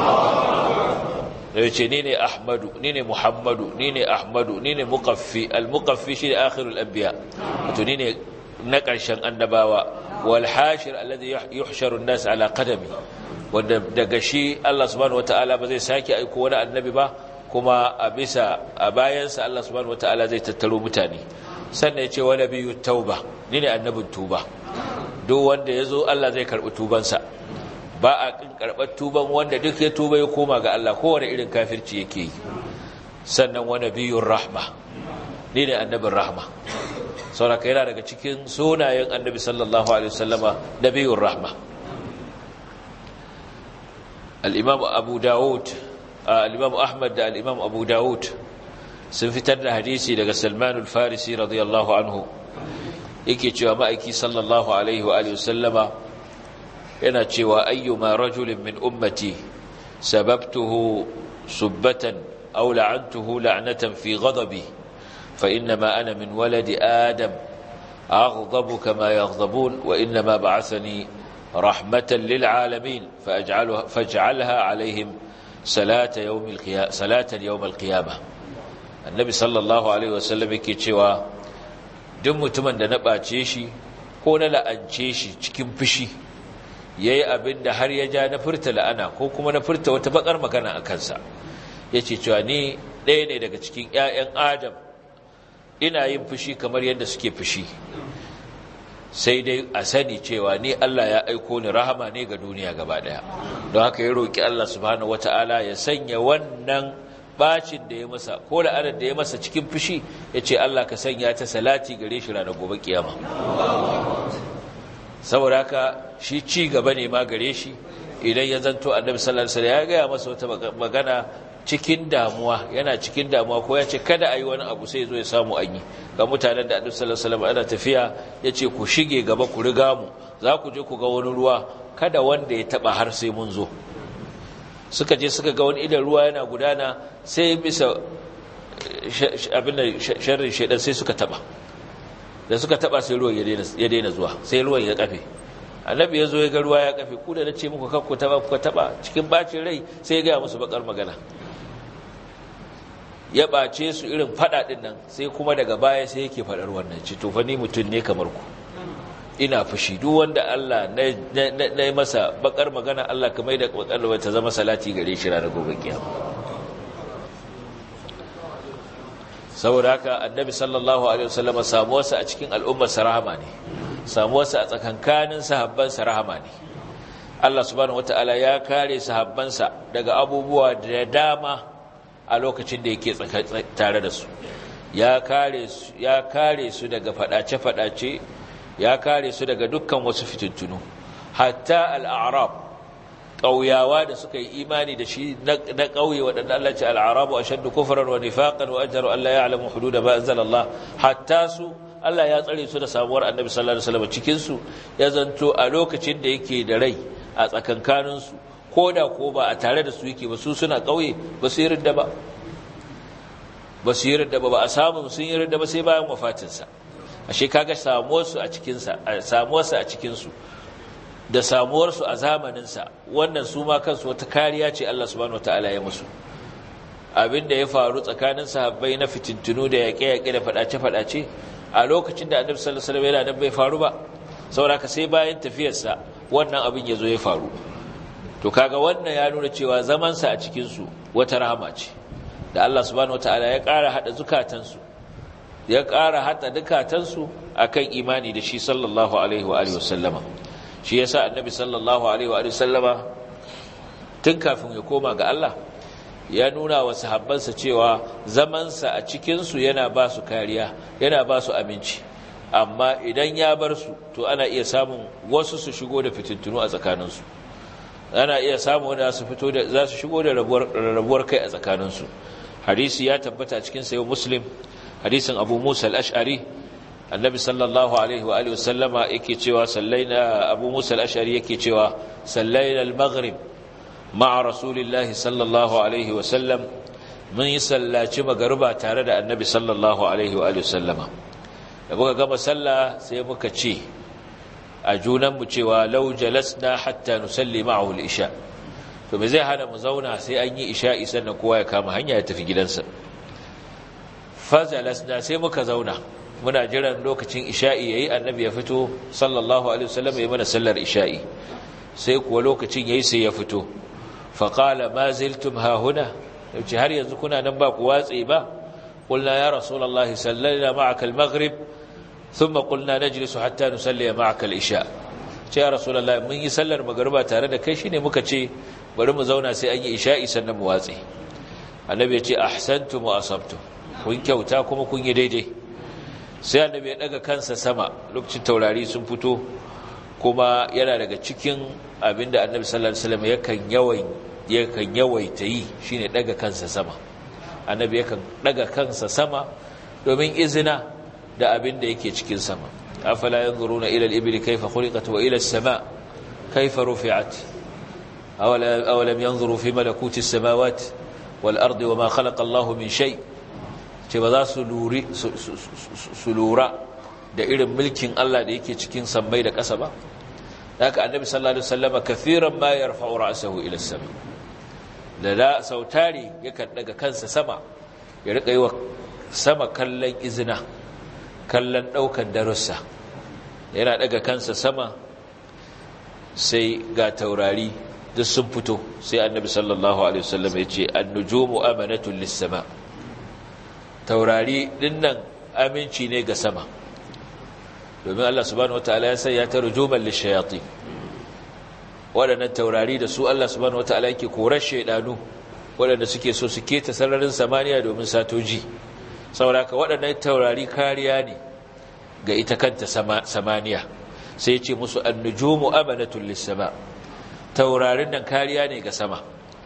Speaker 1: yace ni ne ahmadu ni ne muhammadu ni ne ahmadu ni ne muqaffi al-muqaffi shi ne akhirul anbiya to ni ne na ƙarshen annabawa wal hashir alladhi yuhsharu an-nas ala qadami wanda daga shi Allah subhanahu wataala ba zai sake aiko wani annabi ba kuma a bisa a bayansa Allah subhanahu wataala zai tattaro mutane sannan ya ce wani biyu tauba ni ne annabin tuba duk wanda ya zo Allah zai karɓi tubansa ba a ƙin karɓar tuban wanda duk ya tuba ya koma ga Allah kowane irin kafirci yake yi sannan wani biyun rahma ni ne annabin rahma sauraka yana daga cikin sunayen annabi sallallahu alaihi wasallama na biyun rahma al'imam abu dawud al'imam ahmad da al'imam abu dawud sun fitar da hadisi daga Salman al-Farisi radiyallahu anhu yake cewa ma'aiki sallallahu alaihi wa alihi sallama yana cewa ayyuma rajulin min ummati sababtuhu subbatan aw la'antuhu la'natan fi ghadabi fa inma ana min waladi adam aghdabu kama yaghdabun wa inma ba'athani rahmatan lil alamin faj'alha faj'alha alaihim salata yawm al-qiyamah salatan yawm al-qiyamah annabi sallallahu alaihi wasallam yake cewa duk mutumin da na ɓace shi ko na la'ance shi cikin fushi yayi abin da har ya ja na furta la'ana ko kuma na furta wata bakar magana a kansa yace cewa ni ɗaya ne daga cikin ƴaƴan adam ina yin fushi kamar yadda suke fushi sai dai a sani cewa ni Allah ya aiko ni rahama ne ga duniya gaba daya don haka ya roki Allah subhanahu wataala ya sanya wannan bacin da ya masa ko la'anar da ya masa cikin fushi ya ce Allah ka sanya ta salati gare shi ranar gobe kiyama saboda haka shi ci gaba ne ma gare shi idan ya zanto annabi sallallahu alaihi wasallam ya gaya masa wata magana cikin damuwa yana cikin damuwa ko ya ce kada a yi wani abu sai zo ya samu an yi ga mutanen da annabi sallallahu alaihi wasallam ana tafiya ya ce ku shige gaba ku riga mu za ku je ku ga wani ruwa kada wanda ya taba har sai mun zo suka je suka ga wani idan ruwa yana gudana sai bisa abin da sharrin shaidan sai suka taba da suka taba sai ruwan ya daina zuwa sai ruwan ya kafe annabi ya zo ya ga ruwa ya kafe ku da na ce muku kakku taba kuka taba cikin bacin rai sai ya gaya musu bakar magana ya ɓace su irin faɗa ɗin nan sai kuma daga baya sai yake faɗar wannan ci to ni mutum ne kamar ku ina fushi duk wanda Allah na yi masa bakar magana Allah ka mai da bakar ta zama salati gare shi ranar gobe kiyama saboda haka annabi sallallahu alaihi wasallam samuwarsa a cikin al'ummar rahama ne samuwarsa a tsakankanin sahabbansa rahama ne Allah subhanahu wataala ya kare sahabbansa daga abubuwa da dama a lokacin da yake tare da su ya kare su ya kare su daga fadace fadace ya kare su daga dukkan wasu fitintunu hatta al-a'rab ƙauyawa da suka yi imani da shi na ƙauye waɗanda Allah ce al'arabu a shaddu kufurar wa nifaƙar wa ajaru Allah ya alamu hudu da ba'azal Allah hatta su Allah ya tsare su da samuwar annabi sallallahu alaihi wasallam cikin su ya zanto a lokacin da yake da rai a tsakankanin su ko da ko ba a tare da su yake ba su suna ƙauye ba su yi ridda ba ba su yi ridda ba ba a samu sun yi ridda ba sai bayan wafatinsa ashe kaga samuwar su a cikin sa samuwar sa a cikin su da samuwarsu a zamaninsa wannan su ma kansu wata kariya ce Allah subhanahu wataala ya musu abin da ya faru tsakanin sahabbai na fitintunu da yaƙe-yaƙe da faɗace-faɗace a lokacin da annabi sallallahu alaihi wasallam yana nan bai faru ba saboda ka sai bayan tafiyarsa wannan abin ya zo ya faru to kaga wannan ya nuna cewa zamansa a cikin su wata rahama ce da Allah subhanahu wataala ya ƙara hada zukatansu ya ƙara hada dukatansu akan imani da shi sallallahu alaihi wa alihi wasallama shi yasa annabi sallallahu alaihi wa sallama tun kafin ya koma ga Allah ya nuna wa sahabbansa cewa zamansa a cikinsu yana ba su kariya yana ba su aminci amma idan ya bar su to ana iya samun wasu su shigo da fitintunu a tsakaninsu ana iya samun wanda su fito da za su shigo da rabuwar kai a tsakaninsu hadisi ya tabbata cikin sayo muslim hadisin abu musa al-ash'ari annabi sallallahu alaihi wa alihi wasallama yake cewa sallaina abu musa al-ashari yake cewa sallaina al-maghrib ma'a rasulillahi sallallahu alaihi wa sallam mun yi sallaci magariba tare da annabi sallallahu alaihi wa alihi wasallama da muka gama sallah sai muka ce a junan mu cewa law jalasna hatta nusalli ma'ahu al-isha to me zai hana mu zauna sai an yi isha'i sannan kowa ya kama hanya ya tafi gidansa fa jalasna sai muka zauna muna jiran lokacin isha'i yayi annabi ya fito sallallahu alaihi wasallam ya mana sallar isha'i sai kuwa lokacin yayi sai ya fito fa qala ma ziltum ha huna yace har yanzu kuna nan ba ku watse ba qulna ya rasulullah sallallahu ma'aka al-maghrib thumma qulna najlisu hatta nusalli ma'aka al-isha ce ya rasulullah mun yi sallar magriba tare da kai shine muka ce bari mu zauna sai an yi isha'i sannan mu watse annabi ya ce ahsantum wa asabtum kun kyauta kuma kun yi daidai sai annabi ya daga kansa sama lokacin taurari sun fito kuma yana daga cikin abinda annabi sallallahu alaihi wasallam yakan yawan yakan yawaita yi shine daga kansa sama annabi yakan daga kansa sama domin izina da abinda yake cikin sama afala yanzuruna ila al-ibli kayfa khuliqat wa ila as-sama kayfa rufi'at awala awalam yanzuru fi malakuti as-samawati wal ardi wama khalaqa Allahu min shay' ce ba za su lura da irin mulkin Allah da yake cikin sammai da ƙasa ba haka annabi sallallahu alaihi wasallam kafiran ma yarfa'u ra'sahu ila sama da da sautari yakan daga kansa sama ya rika yi wa sama kallon izina kallon daukan darussa yana daga kansa sama sai ga taurari duk sun fito sai annabi sallallahu alaihi wasallam ya ce an-nujumu amanatun lis-sama' taurari dinnan aminci ne ga sama domin Allah subhanahu wataala ya sanya ta rujuman lishayati waɗannan taurari da su Allah subhanahu wataala yake korar shaidanu waɗanda suke so su keta sararin samaniya domin satoji saboda waɗannan taurari kariya ne ga ita kanta samaniya sai ce musu annujumu amanatul lis-sama taurarin nan kariya ne ga sama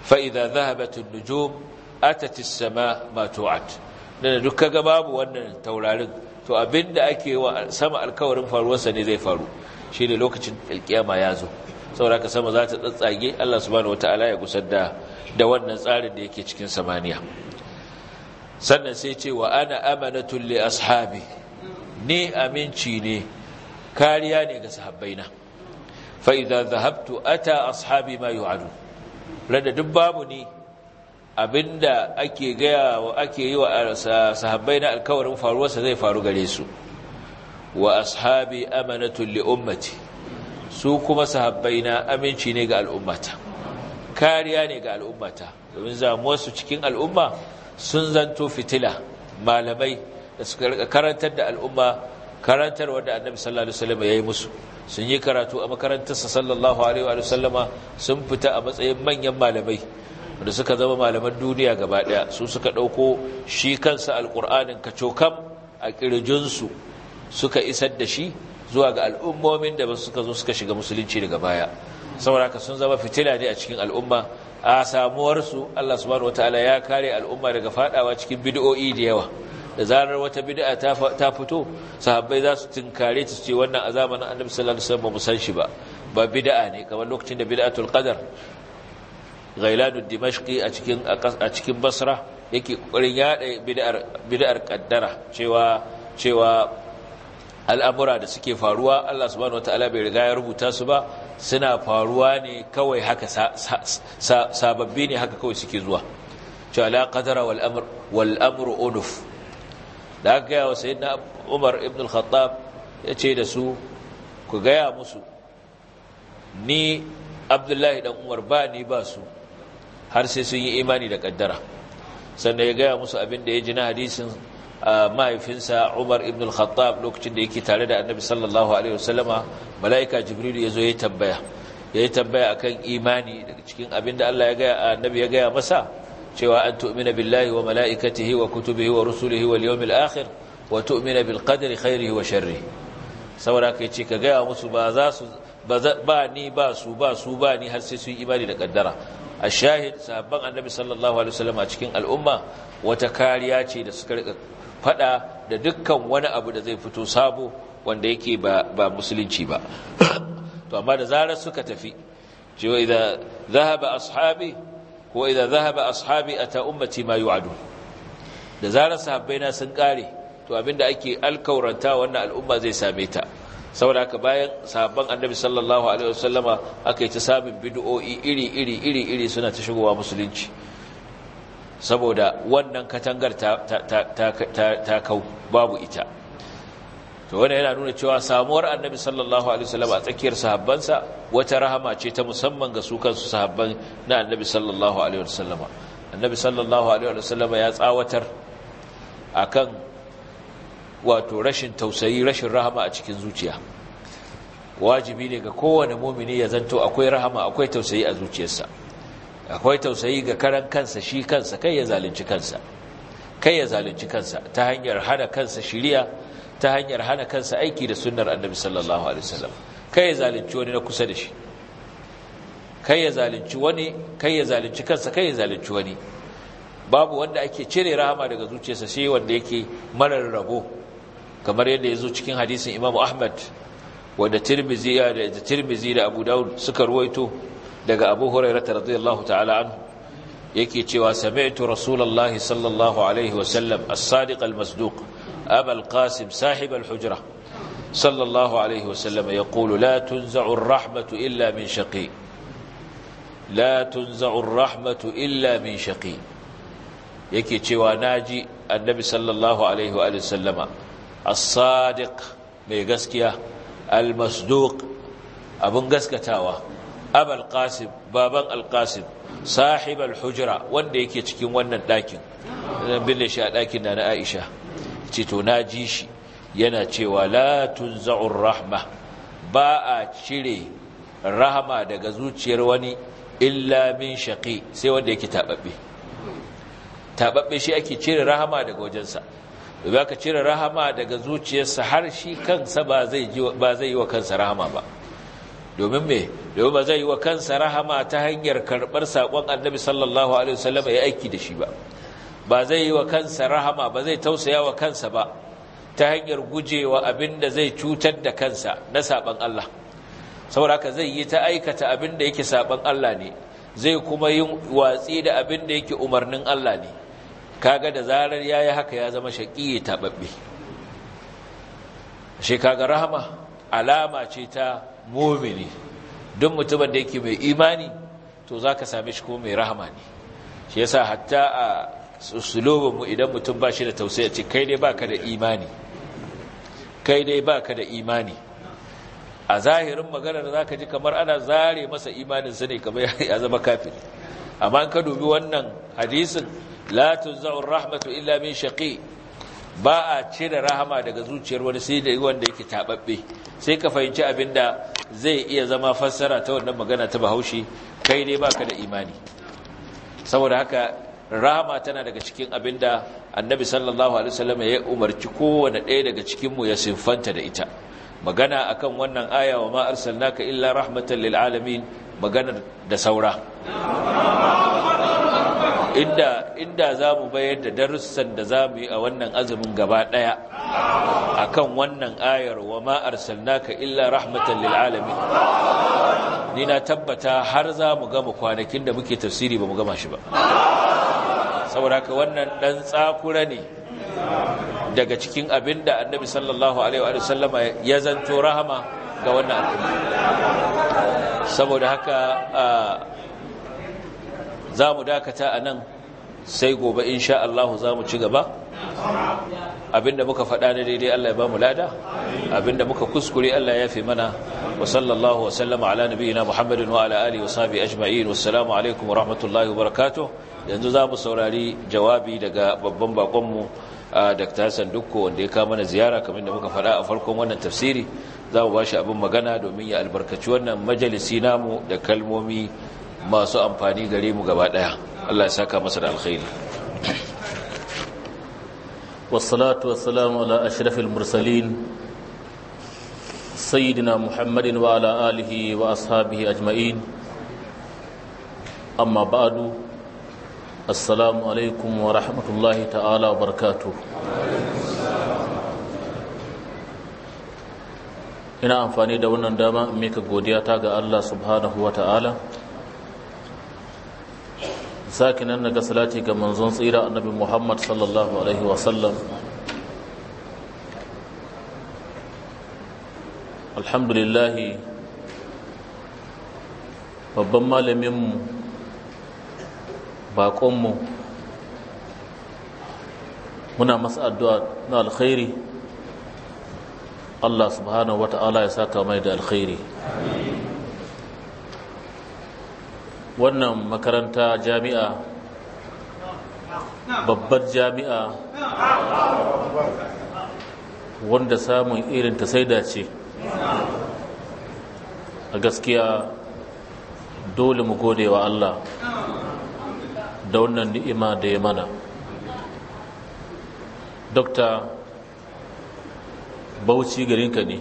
Speaker 1: fa idza dhahabat an-nujum atat as-sama ma tu'at dan duk kaga babu wannan taurarin to abinda ake wa sama alkawarin faruwarsa ne zai faru shine lokacin alkiyama ya zo saboda ka sama za ta tsatsage Allah subhanahu wataala ya gusar da da wannan tsarin da yake cikin samaniya sannan sai ce wa ana amanatu li ashabi ni aminci ne kariya ne ga sahabbaina fa idza dhahabtu ata ashabi ma yu'adu rada duk babu ni abinda ake gaya wa ake yi wa sahabbaina alkawarin faruwarsa zai faru gare su wa ashabi amanatu li ummati su kuma sahabbaina aminci ne ga al'ummata kariya ne ga al'ummata domin zamuwarsu cikin al'umma sun zanto fitila malamai da suka rika karantar da al'umma karantar wanda annabi sallallahu alaihi wasallam yayi musu sun yi karatu a makarantarsa sallallahu alaihi wa sallama sun fita a matsayin manyan malamai da suka zama malaman duniya gaba daya su suka dauko shi kansa alqur'anin kacokam a kirjinsu suka isar da shi zuwa ga al'ummomin da suka zo suka shiga musulunci daga baya saboda haka sun zama fitila ne a cikin al'umma a samuwarsu Allah subhanahu wataala ya kare al'umma daga fadawa cikin bid'o'i da yawa da zarar wata bid'a ta fito sahabbai za su tinkare ta ce wannan a zamanin annabi sallallahu alaihi wasallam ba san shi ba ba bid'a ne kamar lokacin da bid'atul qadar ghailanud dimashqi a cikin a cikin basra yake kokarin yada bid'ar bid'ar qaddara cewa cewa al'amura da suke faruwa Allah subhanahu wataala bai riga ya rubuta su ba suna faruwa ne kawai haka sababbi ne haka kawai suke zuwa cewa la qadara wal amr wal amru unuf da aka gaya wa sayyidina Umar ibn al-Khattab yace da su ku gaya musu ni Abdullahi dan Umar ba ni ba su har sai sun yi imani da kaddara sannan ya gaya musu abin da ya ji na hadisin mahaifinsa Umar ibn al-Khattab lokacin da yake tare da Annabi sallallahu alaihi wasallama malaika Jibril ya zo ya tambaya ya tambaya akan imani daga cikin abin da Allah ya gaya Annabi ya gaya masa cewa an tu'mina billahi wa malaikatihi wa kutubihi wa rusulihi wal yawmil akhir wa tu'mina bil qadri khairihi wa sharrihi saboda kai ce ka gaya musu ba za su ba ni ba su ba su ba ni har sai su yi imani da kaddara ashahid sahabban annabi sallallahu alaihi wasallam a cikin al'umma wata kariya ce da suka rika fada da dukkan wani abu da zai fito sabo wanda yake ba ba musulunci ba to amma da zarar suka tafi cewa idan zahaba ashabi ko idan zahaba ashabi ata ummati ma yu'adu da zarar sahabbaina sun kare to abinda ake alkauranta wannan al'umma zai same ta saboda haka bayan sahabban annabi sallallahu alaihi wasallama aka yi ta sabin bid'o'i iri iri iri iri suna ta shigowa musulunci saboda wannan katangar ta ta ta kau babu ita to wannan yana nuna cewa samuwar annabi sallallahu alaihi wasallama a tsakiyar sahabbansa wata rahama ce ta musamman ga su kansu sahabban na annabi sallallahu alaihi wasallama annabi sallallahu alaihi wasallama ya tsawatar akan wato rashin tausayi rashin rahama a cikin zuciya wajibi ne ga kowane mumini ya zanto akwai rahama akwai tausayi a zuciyarsa akwai tausayi ga karan kansa shi kansa kai ya zalunci kansa kai ya zalunci kansa ta hanyar hana kansa shiriya ta hanyar hana kansa aiki da sunnar annabi sallallahu alaihi wasallam kai ya zalunci wani na kusa da shi kai ya zalunci wani kai ya zalunci kansa kai ya zalunci wani babu wanda ake cire rahama daga zuciyarsa sai wanda yake marar rabo kamar yadda ya zo cikin hadisin imamu ahmad wanda tirmizi da tirmizi da abu daud suka ruwaito daga abu hurairah radiyallahu ta'ala anhu yake cewa sami'tu rasulullahi sallallahu alaihi wa sallam as-sadiq al-masduq aba al-qasim sahib al-hujra sallallahu alaihi wa sallam yaqulu la tunza'u ar-rahmatu illa min shaqi la tunza'u ar-rahmatu illa min shaqi yake cewa naji annabi sallallahu alaihi wa sallama as-sadiq mai gaskiya al-masduq abun gaskatawa abul qasim baban al-qasim sahib al-hujra wanda yake cikin wannan dakin dan bille shi a dakin da na Aisha ce to naji shi yana cewa la tunza'ur rahma ba a cire rahama daga zuciyar wani illa min shaqi sai wanda yake tababbe tababbe shi ake cire rahama daga wajensa da ka cire rahama daga zuciyarsa har shi kansa ba zai yi wa kansa rahama ba domin me domin ba zai yi wa kansa rahama ta hanyar karɓar saƙon annabi sallallahu alaihi wasallam ya aiki da shi ba ba zai yi wa kansa rahama ba zai tausaya wa kansa ba ta hanyar gujewa abin da zai cutar da kansa na saɓon Allah saboda haka zai yi ta aikata abin da yake saɓon Allah ne zai kuma yin watsi da abin da yake umarnin Allah ne kaga da zarar yayi haka ya zama shaqiyi tababbe shi kaga rahama alama ce ta mu'mini duk mutumin da yake mai imani to zaka same shi kuma mai rahama ne shi yasa hatta a usulubin mu idan mutum ba shi da tausayi ce kai dai baka da imani kai dai baka da imani a zahirin maganar zaka ji kamar ana zare masa imanin sa ne kamar ya zama kafiri amma in ka dubi wannan hadisin la tuzau rahmatu illa min shaqi ba a cire rahama daga zuciyar wani sai da wanda yake tababbe sai ka fahimci abinda zai iya zama fassara ta wannan magana ta Bahaushe kai ne baka da imani saboda haka rahama tana daga cikin abinda Annabi sallallahu alaihi wasallam ya umarci kowanne ɗaya daga cikin mu ya sinfanta da ita magana akan wannan aya wa ma arsalnaka illa rahmatan lil alamin maganar da saura inda inda zamu bayar da darussan da zamu yi a wannan azumin gaba daya akan wannan ayar wa ma arsalnaka illa rahmatan lil alamin ni na tabbata har zamu gama kwanakin da muke tafsiri bamu gama shi ba saboda haka wannan dan tsakura ne daga cikin abinda annabi sallallahu alaihi wa sallama ya zanto rahama ga wannan al'umma saboda haka za mu dakata a nan sai gobe insha Allah za mu ci gaba abinda muka faɗa na daidai Allah ya ba mu lada abinda muka kuskure Allah ya fi mana wa sallallahu wa sallama ala nabiyina Muhammadin wa ala alihi wa sahbihi ajma'in wassalamu alaikum wa rahmatullahi wa barakatuh yanzu za mu saurari jawabi daga babban bakonmu Dr. Hassan Dukko wanda ya kama mana ziyara kamar da muka faɗa a farkon wannan tafsiri za mu ba shi abin magana domin ya albarkaci wannan majalisi namu da kalmomi masu amfani gare mu gaba daya Allah ya saka masa da alkhairi
Speaker 3: wassalatu wassalamu ala ashrafil mursalin sayyidina muhammadin wa ala alihi wa ashabihi ajma'in amma ba'du assalamu alaikum wa rahmatullahi ta'ala wa barakatuh ina amfani da wannan dama in mika godiya ta ga Allah subhanahu wa ta'ala sake nan naga salati ga manzon tsira annabi Muhammad sallallahu alaihi wasallam alhamdulillah babban malaminmu baƙonmu muna masa addu'a na alkhairi Allah subhanahu wa ta'ala ya saka mai da alkhairi wannan makaranta jami'a babbar jami'a wanda samun irin ta saida ce a gaskiya dole mu gode wa Allah da wannan ni'ima da ya mana dokta bauchi garinka ne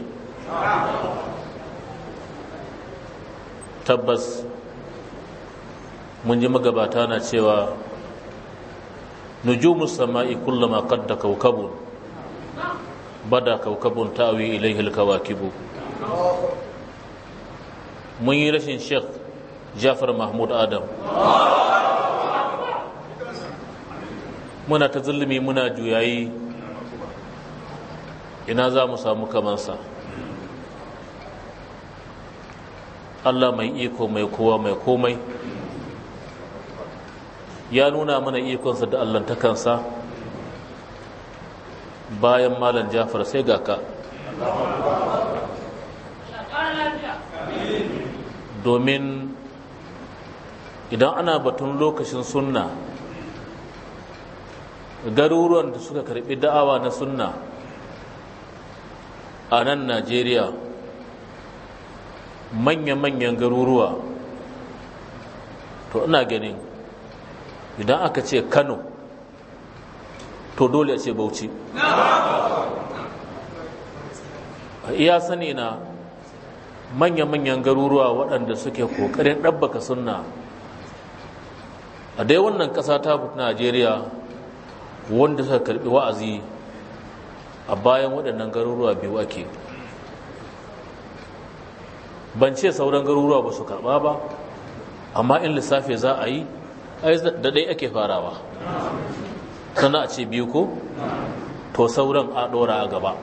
Speaker 3: tabbas mun ji magabata na cewa nujumus sama'i kullama qadda kawkabun bada kawkabun ta'wi ilayhi alkawakibu mun yi rashin sheikh Jafar Mahmud Adam muna ta zulumi muna juyayi ina za mu samu kamansa Allah mai iko mai kowa mai komai ya nuna mana ikonsa da allantakansa bayan malam jafar sai ga ka domin idan ana batun lokacin sunna garuruwan da suka karbi da'awa na sunna a nan najeriya manya-manyan garuruwa to ina ganin idan aka ce kano to dole a ce bauchi iya sani na manya-manyan garuruwa waɗanda suke ƙoƙarin ɗabbaka sunna a dai wannan ƙasa ta najeriya wanda suka karɓi wa'azi a bayan waɗannan garuruwa biyu ake ban ce sauran garuruwa ba su karɓa ba amma in lissafi za a yi da ɗai ake farawa sannan a ce biyu ko to sauran a ɗora a gaba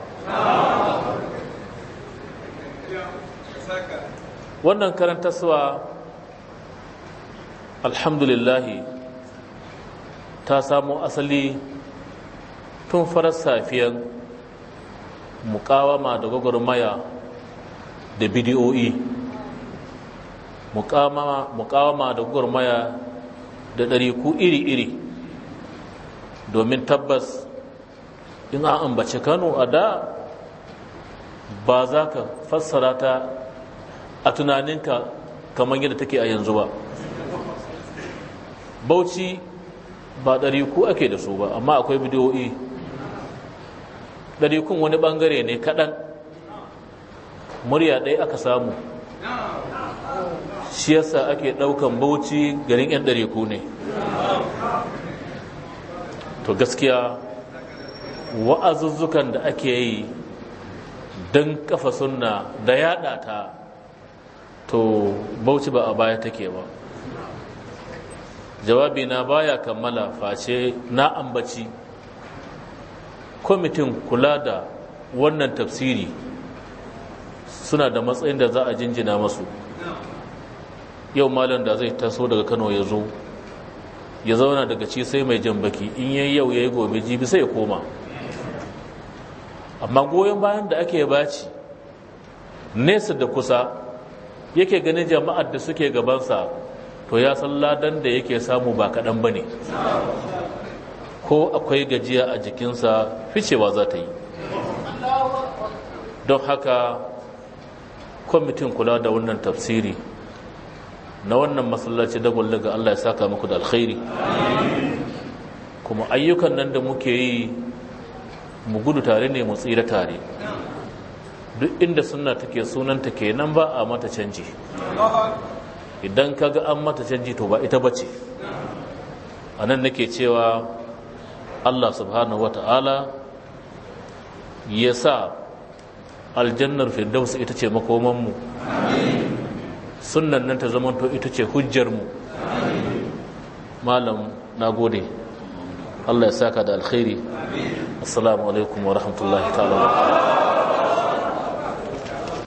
Speaker 3: wannan karantarsuwa alhamdulillahi ta samo asali tun farar safiyan mukawama da gwagwarmaya da bidiyoyi mukawama da gwagwarmaya da ɗariku iri-iri domin tabbas in an ambaci kano a da ba za ka fassara ta a tunaninka kamar yadda take a yanzu ba bauchi ba ɗariku ake da su ba amma akwai bidiyoyi ɗarikun wani ɓangare ne kaɗan murya ɗaya aka samu shi yasa ake ɗaukan bauchi garin 'yan ɗariku ne to gaskiya wa'azuzzukan da ake yi don kafa sunna da yada ta to bauchi ba a baya take ba jawabi na baya kammala face na ambaci kwamitin kula da wannan tafsiri suna da matsayin da za a jinjina masu yau malam da zai taso daga kano ya zo ya zauna daga ci sai mai jan baki in yayi yau yayi gobe jibi sai ya koma amma goyon bayan da ake baci nesa da kusa yake ganin jama'ar da suke gabansa to ya san ladan da yake samu ba kaɗan ba ne ko akwai gajiya a jikinsa ficewa za ta yi don haka kwamitin kula da wannan tafsiri na wannan masallaci dagon ga Allah ya saka muku da alkhairi kuma ayyukan nan da muke yi mu gudu tare ne mu tsira tare duk inda suna take sunanta kenan ba a mata canji idan kaga an mata canji to ba ita bace a nan nake cewa Allah subhanahu wata'ala ya sa aljannar firdaus ita ce makomanmu sunan nan ta zamanto ita ce hujjarmu malam na gode Allah ya saka da alkhairi assalamu alaikum wa rahmatullahi ta'ala